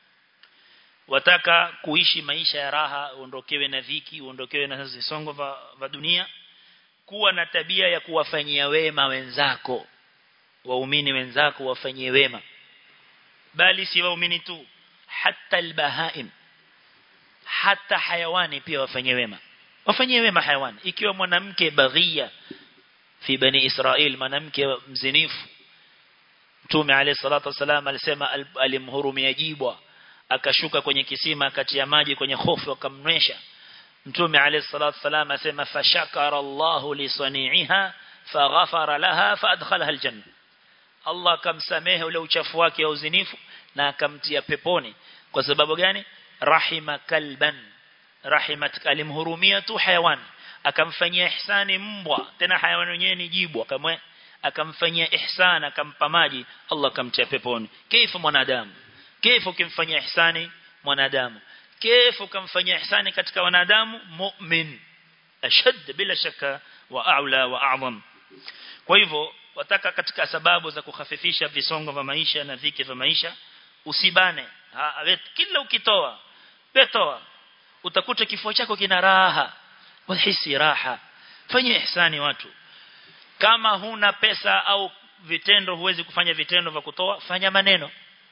wataka kuishi maisha ya raha uondokewe na dhiki uondokewe na visongo vya dunia kuwa na tabia ya kuwafanyia wema wenzako waumini wenzako wafanyie wema bali si waumini tu hata albahaim hata hayawani pia wafanyie wema wafanyie wema hayawani ikiwa mwanamke baghia fi bani israel mwanamke mzinifu Mtume alayhi salatu wasalam alisema alimhurumia jibwa akashuka kwenye kisima akatia maji kwenye hofu akamnywesha Mtume alayhi salatu wasalam asema fashakara Allahu li sani'iha faghafara laha faadkhalaha aljanna Allah akamsamehe ule uchafu wake wa uzinifu na akamtia peponi kwa sababu gani rahima kalban rahimat alimhurumia tu hayawan akamfanyia ihsani mbwa tena hayawan wenyewe ni jibwa kamwe akamfanyia ihsan akampa maji Allah akamtia peponi kaifa mwanadamu kaifa ukimfanyia ihsani mwanadamu kaifa ukamfanyia ihsani katika wanadamu mu'min ashad bila shaka wa a'la wa a'zam kwa hivyo wataka katika sababu za kukhafifisha visongo vya maisha na dhiki vya maisha usibane ha, kila ukitoa betoa utakuta kifua chako kina raha wahisi raha fanya ihsani watu kama huna pesa au vitendo huwezi kufanya vitendo vya kutoa fanya maneno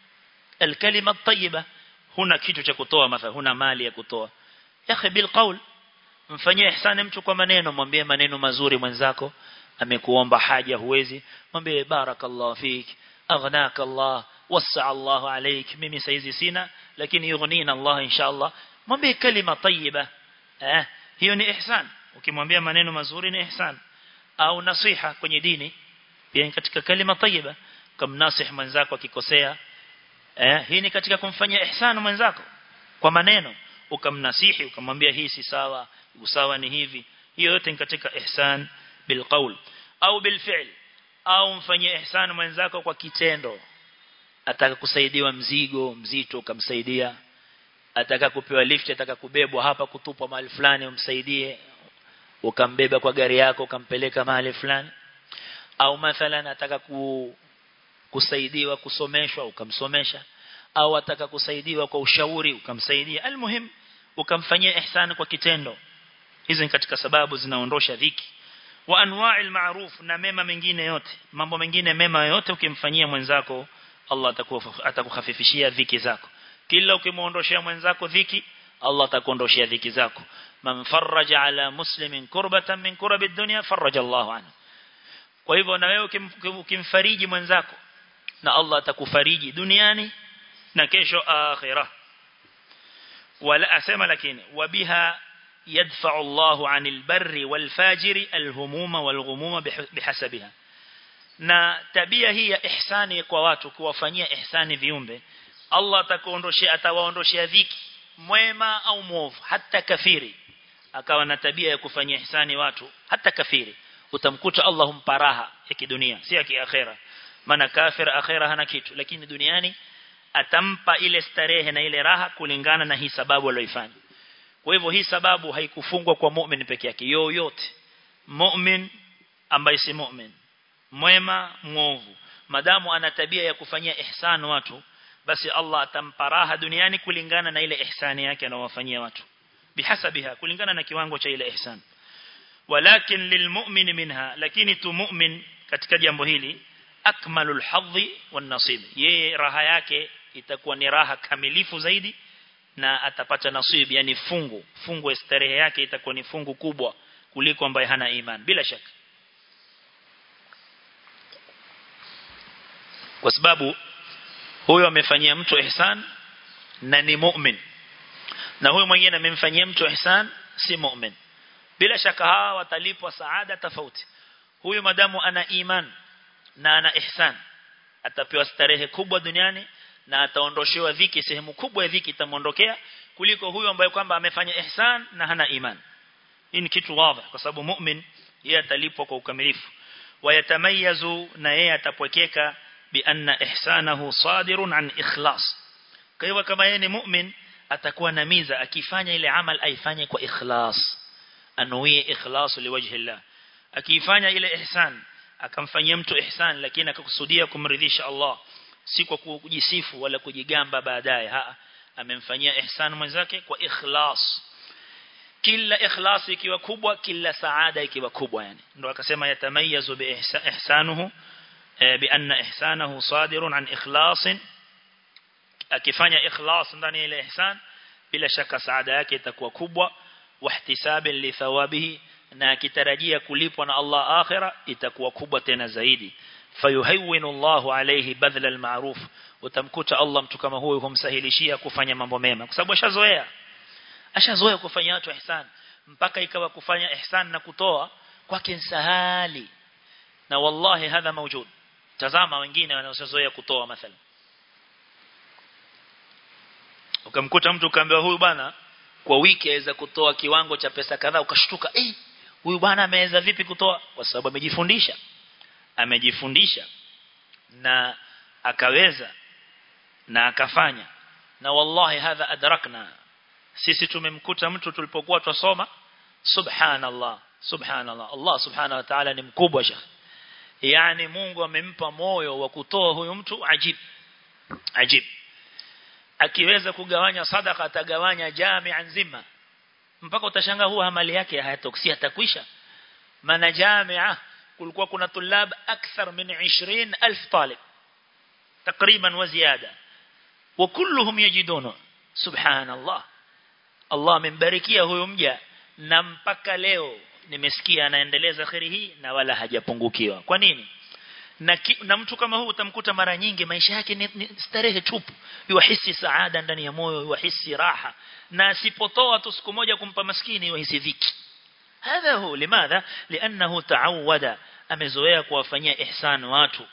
alkalima tayyiba huna kitu cha kutoa mathalan huna mali ya kutoa yakhi bil qaul mfanyie ihsani mtu kwa maneno mwambie maneno mazuri mwenzako amekuomba haja huwezi mwambie barakallahu fik aghnaka Allah wasa Allah alayk mimi saizi sina lakini yughnina Allah inshallah mwambie kalima tayyiba eh hiyo ni ihsan ukimwambia maneno mazuri ni ihsan au nasiha kwenye dini pia katika kalima tayyiba kumnasih mwenzako akikosea eh hii ni katika kumfanyia ihsan mwenzako kwa maneno ukamnasihi ukamwambia hii si sawa usawa ni hivi hiyo yote ni katika ihsan bilqaul au bilfi'l au mfanyie ihsan mwenzako kwa kitendo ataka kusaidiwa mzigo mzito ukamsaidia ataka kupewa lift ataka kubebwa hapa kutupwa mahali fulani umsaidie ukambeba kwa gari yako ukampeleka mahali fulani au mathalan ataka ku, kusaidiwa kusomeshwa ukamsomesha au ataka kusaidiwa kwa ushauri ukamsaidia almuhim ukamfanyia ihsan kwa kitendo hizo ni katika sababu zinaondosha dhiki wa anwa'il ma'ruf na mema mengine yote mambo mengine mema yote ukimfanyia mwenzako Allah atakukhafifishia dhiki zako kila ukimuondoshia mwenzako dhiki Allah atakuondoshia dhiki zako man faraja ala muslimin kurbatan min kurabi dunya faraja Allahu anhu kwa hivyo na wewe ukimfariji mwenzako na Allah atakufariji duniani na kesho akhirah wala asema lakini wabiha يدفع الله عن البر والفاجر الهموم والغموم بحسبها na tabia hii ya ihsani kwa watu kuwafanyia ihsani viumbe Allah atakuondoshia atawaondoshia dhiki mwema au mwovu hata kafiri akawa na tabia ya kufanyia ihsani watu hata kafiri utamkuta Allah humpa raha ya kidunia si ya kiakhera maana kafir akhera hana kitu lakini duniani atampa ile starehe na ile raha kulingana na hii sababu aliyoifanya kwa hivyo hii sababu haikufungwa kwa mu'min peke yake yoyote mu'min ambaye si mu'min mwema mwovu madamu ana tabia ya kufanyia ihsan watu basi Allah atampa raha duniani kulingana na ile ihsani yake anawafanyia watu bihasabiha kulingana na kiwango cha ile ihsan walakin lilmu'min minha lakini tu mu'min katika jambo hili akmalul hadhi wan nasib yeye raha yake itakuwa ni raha kamilifu zaidi na atapata nasib yani fungu fungu ya starehe yake itakuwa ni fungu kubwa kuliko ambaye hana iman bila shaka kwa sababu huyo amefanyia mtu ihsan na ni mu'min na huyo mwingine amemfanyia mtu ihsan si mu'min bila shaka hawa watalipwa saada tofauti huyo madamu ana iman na ana ihsan atapewa starehe kubwa duniani na ataondoshewa dhiki sehemu kubwa ya dhiki itamuondokea kuliko huyo ambaye kwamba amefanya ihsan na hana iman hii ni kitu wazi kwa sababu mu'min yeye atalipwa kwa ukamilifu wayatamayazu na yeye atapwekeka bi anna ihsanahu sadirun an ikhlas kwa hivyo kama yeye ni mu'min atakuwa na miza akifanya ile amal aifanye kwa ikhlas anuie ikhlas liwajhi Allah akifanya ile ihsan akamfanyia mtu ihsan lakini akakusudia kumridhisha Allah si kwa kujisifu wala kujigamba baadaye amemfanyia ihsan mwenzake kwa ikhlas kila ikhlas ikiwa kubwa kila saada ikiwa kubwa yani ndo akasema yatamayazu bi ihsanuhu bi anna ihsanahu sadirun an ikhlasin akifanya ikhlas ndani ya ile ihsan bila shaka saada yake itakuwa kubwa wahtisaban li thawabihi na akitarajia kulipwa na Allah akhira itakuwa kubwa tena zaidi fayuhawwinu Allahu alayhi badla almaruf utamkuta Allah mtu kama huyo humsahilishia kufanya mambo mema kwa sababu ashazoea ashazoea kufanya watu ihsan mpaka ikawa kufanya ihsan na kutoa kwake sahali na wallahi hadha mawjud tazama wengine wanaozoea kutoa mathalan ukamkuta mtu kaambiwa huyu bana kwa wiki aweza kutoa kiwango cha pesa kadhaa ukashtuka eh huyu bwana ameweza vipi kutoa kwa sababu amejifundisha amejifundisha na akaweza na akafanya na wallahi hadha adrakna sisi tumemkuta mtu tulipokuwa twasoma subhanallah subhanallah Allah subhanahu wa ta'ala ni mkubwa shekh yani Mungu amempa moyo wa kutoa huyu mtu ajib ajib akiweza kugawanya sadaka atagawanya jamii nzima mpaka utashangaa huwa amali yake hayatoksi atakwisha maana jamia kulikuwa kuna tulab akthar min 20000 talib takriban wa ziada wa kulluhum yajiduna subhanallah Allah amembarikia huyo mja na mpaka leo nimesikia anaendeleza khairi hii na wala hajapungukiwa kwa nini na, ki, na mtu kama huu utamkuta mara nyingi maisha yake ni, ni starehe tupu yuhisi saada ndani ya moyo yuhisi raha na asipotoa tu siku moja kumpa maskini yuhisi dhiki hadha hu limadha lianahu taawada amezoea kuwafanyia ihsan watu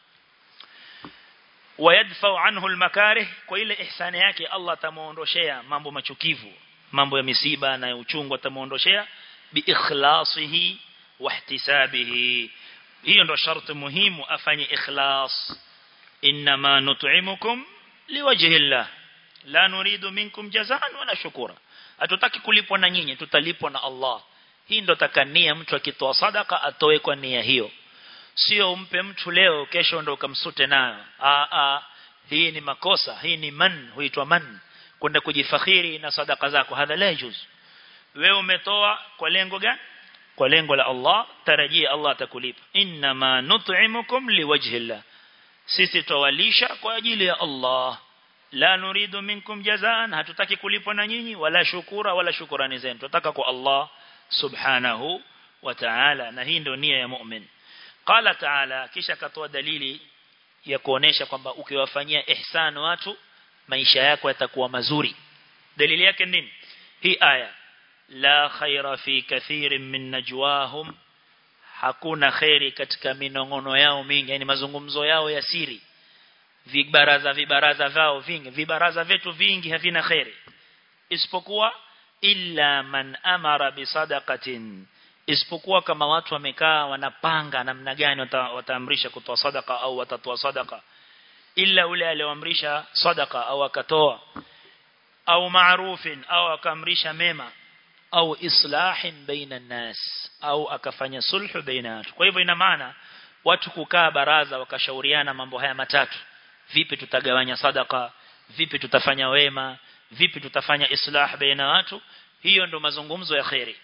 wayadfa anhu almakarih kwa ile ihsani yake Allah atamuondoshea mambo machukivu mambo ya misiba na uchungu atamuondoshea biikhlasihi wahtisabihi hiyo ndo sharti muhimu afanye ikhlas inma nut'imukum liwajhi llah la nuridu minkum jazaan wala shukura hatutaki kulipwa na nyinyi tutalipwa na Allah hii ndo takania mtu akitoa sadaka atoe kwa nia hiyo sio umpe mtu leo kesho ndo ukamsute nayo a a hii ni makosa hii ni man huitwa man kwenda kujifakhiri na sadaka zako hadha la juz wewe umetoa kwa lengo gani kwa lengo la Allah tarajia Allah atakulipa inma nut'imukum liwajhi llah sisi tawalisha kwa ajili ya Allah la nuridu minkum jazaan hatutaki kulipwa na nyinyi wala shukura wala shukurani zenu tunataka kwa Allah subhanahu wa ta'ala na hii ndio nia ya mu'min qala ta'ala kisha katoa dalili ya kuonesha kwamba ukiwafanyia ihsan watu maisha yako yatakuwa mazuri dalili yake nini hii aya la khaira fi kathirin min najwahum hakuna khairi katika minongono yao mingi yani mazungumzo yao ya siri vibaraza vibaraza vao vingi vibaraza vetu vingi havina khairi isipokuwa illa man amara bisadaqatin isipokuwa kama watu wamekaa wanapanga namna gani wataamrisha kutoa sadaka au watatoa sadaka illa ule alioamrisha sadaka au akatoa au maarufin au akaamrisha mema au islahin baina nas au akafanya sulhu baina watu kwa hivyo ina maana watu kukaa baraza wakashauriana mambo haya matatu vipi tutagawanya sadaka vipi tutafanya wema vipi tutafanya islah baina watu hiyo ndo mazungumzo ya khairi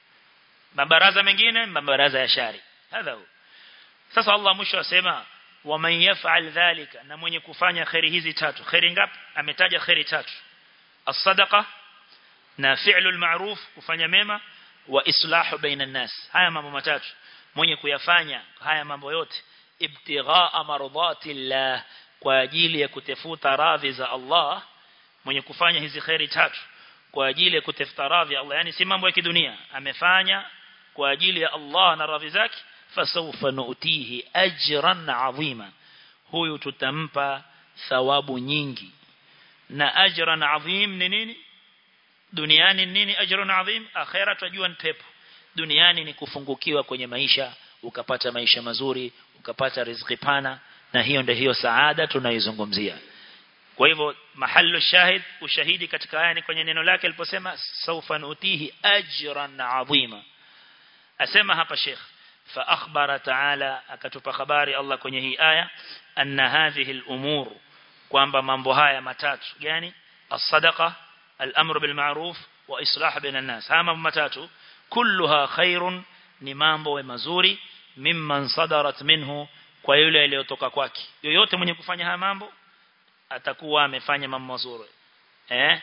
mabaraza mengine mabaraza ya shari hadha sasa Allah mwisho asema waman yaf'al dhalika na mwenye kufanya khairi hizi tatu khairi ngapi ametaja khairi tatu as-sadaqa na fi'lul ma'ruf kufanya mema wa islahu baina nas haya mambo matatu mwenye kuyafanya haya mambo yote ibtighaa mardatillah kwa ajili ya kutafuta radhi za Allah mwenye kufanya hizi khairi tatu kwa ajili ya kutafuta radhi ya Allah yani si mambo ya kidunia amefanya kwa ajili ya Allah na radhi zake fasawfa nu'tihi ajran 'azima huyu tutampa thawabu nyingi na ajran 'azim ni nini duniani nini ajrun 'azim akhera tajua ni pepo duniani ni kufungukiwa kwenye maisha ukapata maisha mazuri ukapata riziki pana na hiyo ndio hiyo saada tunaizungumzia kwa hivyo mahallu shahid ushahidi katika aya ni kwenye neno lake aliposema sawfa nutihi ajran adhima asema hapa sheikh fa akhbara ta'ala akatupa habari Allah kwenye hii aya anna hadhihi al-umur kwamba mambo haya matatu gani as-sadaqa al-amru bil ma'ruf wa islah bainan nas haya mambo matatu kulluha khairun ni mambo mazuri mimman sadarat minhu kwa yule aliyotoka kwake yoyote mwenye kufanya haya mambo atakuwa amefanya mambo mazuri eh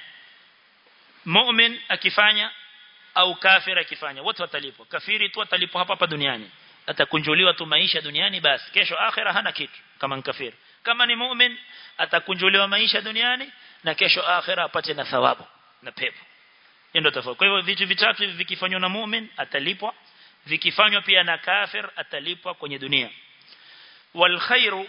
mu'min akifanya au kafir akifanya wote watalipwa kafiri tu atalipwa hapa hapa duniani atakunjuliwa tu maisha duniani basi kesho akhira hana kitu kama kafiri kama ni mu'min atakunjuliwa maisha duniani na kesho akhira apate na thawabu na pepo ndio tofauti kwa hivyo vitu vitatu hivi vikifanywa na mu'min atalipwa vikifanywa pia na kafir atalipwa kwenye dunia wal khairu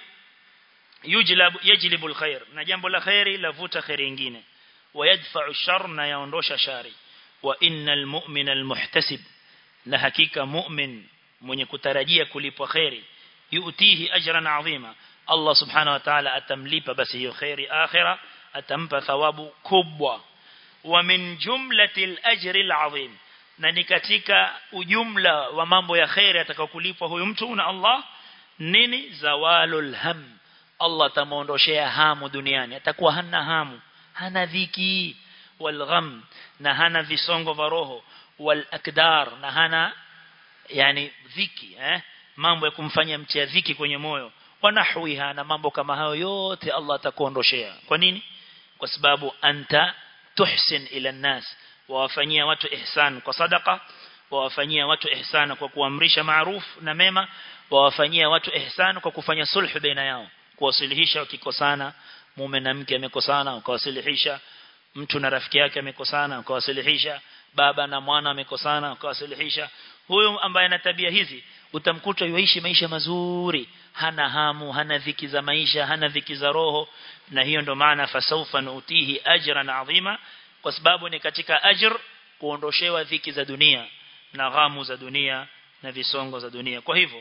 yujlab yajlibu al khair na jambo la khairi lavuta khairi nyingine ويدفع الشر na yaondosha shari wa innal mu'mina almuhtasib na hakika mu'min mwenye kutarajia kulipwa khairi yuutihi ajran azima Allah subhanahu wa ta'ala atamlipa basi hiyo khairi akhira atampa thawabu kubwa wa min jumlatil ajri alazim na ni katika ujumla wa mambo ya khairi atakayokulipwa huyu mtu na Allah nini zawalul ham Allah atamuondoshea hamu duniani atakuwa hana hamu hana dhiki wal gham na hana visongo vya roho wal akdar na hana yani dhiki eh mambo ya kumfanya mtia dhiki kwenye moyo wanahwiha na mambo kama hayo yote Allah atakuondoshea kwa nini kwa sababu anta tuhsin ila nas wawafanyia watu ihsan kwa sadaka wawafanyia watu ihsan kwa kuamrisha maaruf na mema wawafanyia watu ihsan kwa kufanya sulhu baina yao kuwasilihisha wakikosana mume na mke amekosana ukawasilihisha mtu na rafiki yake amekosana ukawasilihisha baba na mwana amekosana ukawasilihisha huyu ambaye ana tabia hizi utamkuta yuishi maisha mazuri hana hamu hana dhiki za maisha hana dhiki za roho na hiyo ndo maana fasaufa nuutihi ajran adhima kwa sababu ni katika ajr kuondoshewa dhiki za dunia na ghamu za dunia na visongo za dunia kwa hivyo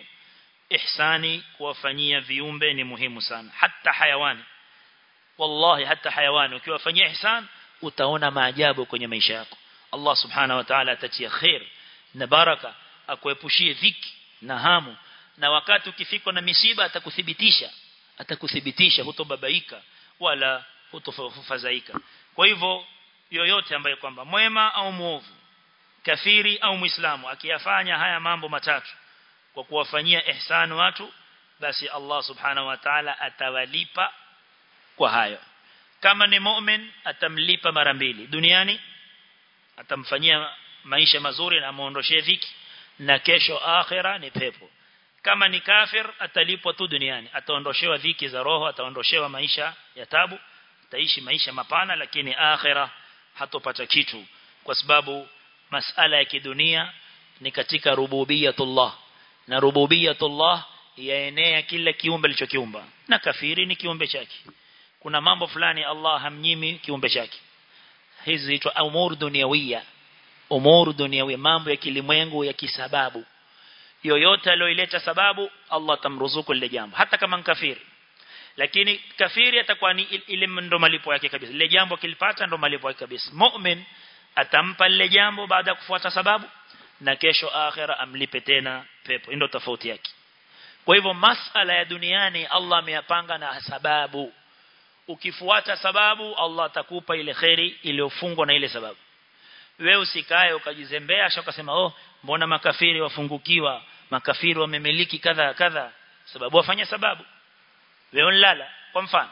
ihsani kuwafanyia viumbe ni muhimu sana hata hayawani wallahi hata hayawani ukiwafanyia ihsan utaona maajabu kwenye maisha yako Allah subhanahu wa ta'ala atatia khair na baraka akuepushie dhiki na hamu na wakati ukifikwa na misiba atakuthibitisha atakuthibitisha hutobabaika wala hutofadhaika kwa hivyo yoyote ambaye kwamba mwema au muovu kafiri au muislamu akiyafanya haya mambo matatu kwa kuwafanyia ihsan watu basi Allah subhanahu wa ta'ala atawalipa kwa hayo kama ni mu'min atamlipa mara mbili duniani atamfanyia maisha mazuri na amuondoshee dhiki na kesho akhira ni pepo kama ni kafir atalipwa tu duniani ataondoshewa dhiki za roho ataondoshewa maisha ya tabu ataishi maisha mapana lakini akhira hatopata kitu kwa sababu masala ya kidunia ni katika rububiyatullah na rububiyatullah yaenea kila kiumbe alichokiumba na kafiri ni kiumbe chake kuna mambo fulani Allah hamnyimi kiumbe chake hizi zitwa umur dunyawiya umur dunyawiya mambo ya kilimwengu ya kisababu yoyote aliyoileta sababu Allah tamruzuku lile jambo hata kama kafiri lakini kafiri atakuwa ni ile ndo malipo yake kabisa lile jambo kilipata ndo malipo yake kabisa mu'min atampa lile jambo baada ya kufuata sababu na kesho akhira amlipe tena pepo ndio tofauti yake kwa hivyo masala ya duniani Allah ameyapanga na sababu ukifuata sababu Allah atakupa ile khairi iliyofungwa na ile sababu wewe usikae ukajizembea acha ukasema oh mbona makafiri wafungukiwa makafiri wamemiliki kadha kadha sababu wafanya sababu wewe unalala kwa mfano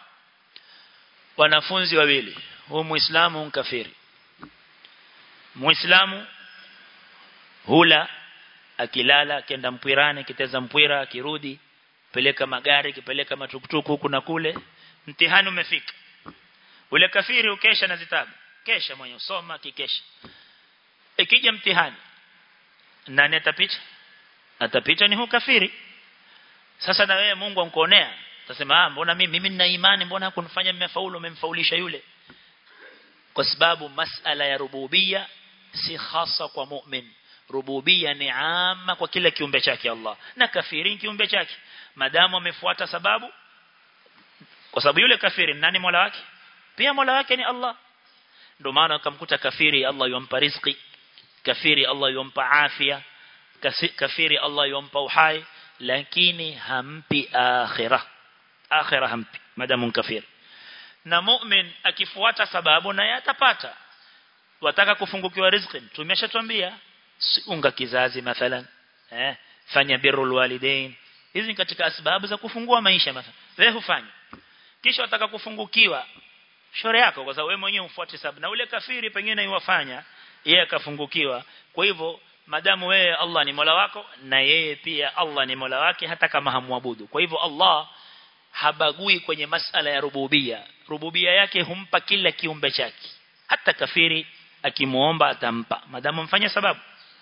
wanafunzi wawili huyu muislamu mkafiri muislamu hula akilala akienda mpwirani kiteza mpwira akirudi peleka magari kipeleka matukutuku huku na kule mtihani umefika ule kafiri ukesha na zitabu kesha mwenye usoma kikesha ikija mtihani nani atapita atapita ni huyu kafiri sasa na wewe Mungu ankuonea utasema ah mbona mimi mimi nina imani mbona hakunifanya mmefaulu umemfaulisha yule kwa sababu masala ya rububia si hasa kwa mu'min rububia ni ama kwa kila kiumbe chake Allah na kafiri kiumbe chake madamu amefuata sababu kwa sababu yule kafiri nani mola wake pia mola wake ni Allah ndio maana ukamkuta kafiri Allah yompa riziki kafiri Allah yompa afya kafiri Allah yompa uhai lakini hampi akhirah akhirah hampi madamu kafiri na mu'min akifuata sababu naye atapata wataka kufungukiwa riziki tumeshatuambia unga kizazi mathalan eh fanya birrul walidain hizi ni katika sababu za kufungua maisha mathalan wewe hufanya kisha wataka kufungukiwa shore yako kwa sababu wewe mwenyewe ufuate sababu na ule kafiri pengine iwafanya yeye akafungukiwa kwa hivyo madamu wewe Allah ni Mola wako na yeye pia Allah ni Mola wake hata kama hamwabudu kwa hivyo Allah habagui kwenye masala ya rububia rububia yake humpa kila kiumbe chake hata kafiri akimuomba atampa madamu mfanya sababu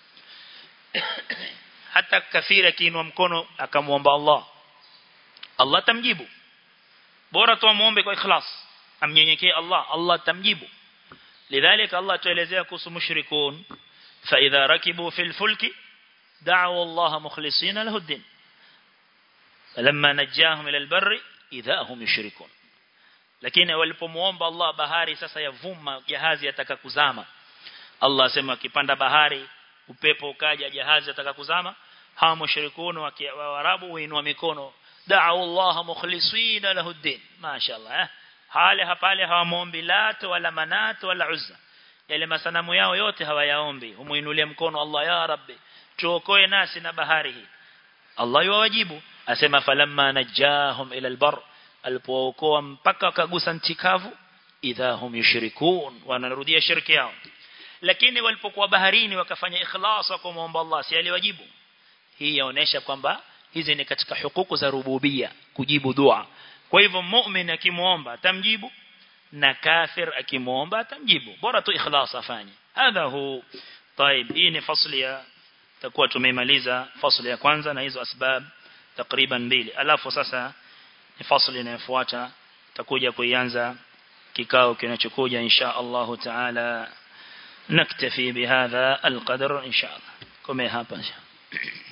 hata kafiri akiinua mkono akamuomba Allah Allah tamjibu bora tu muombe kwa ikhlas amnyenyekee Allah Allah tamjibu lidhalika Allah tuelezea kuhusu mushrikun fa idha rakibu fil fulki da'u Allah mukhlisina lahu ad-din falamma najahum ila al-barri idha hum yushrikun lakini walipomuomba Allah bahari sasa yavuma jahazi yataka kuzama Allah asema akipanda bahari upepo ukaja jahazi yataka kuzama hawa mushrikun wa Arabu huinua mikono da'u Allah mukhlisina lahu ad-din mashaallah eh hale hapale hawamuombi lat wala manat wala uzza yale masanamu yao yote hawayaombi humuinulia mkono Allah ya rabbi tuokoe nasi na bahari hii Allah yuwajibu asema falamma najahum ila albar alipookoa mpaka wakagusa ntikavu idha hum yushrikun wanarudia shirki yao lakini walipokuwa baharini wakafanya ikhlas kwa kumwomba Allah si aliwajibu hii yaonesha kwamba hizi ni katika hukuku za rububia kujibu dua kwa hivyo mu'min akimuomba atamjibu na kafir akimuomba atamjibu bora tu ikhlas afanye hadha hu طيب hii ni fasli ya takuwa tumemaliza fasli ya kwanza na hizo asbab takriban mbili alafu sasa ni fasli inayofuata takuja kuianza kikao kinachokuja insha Allah taala naktafi bihadha alqadr insha Allah kome hapa insha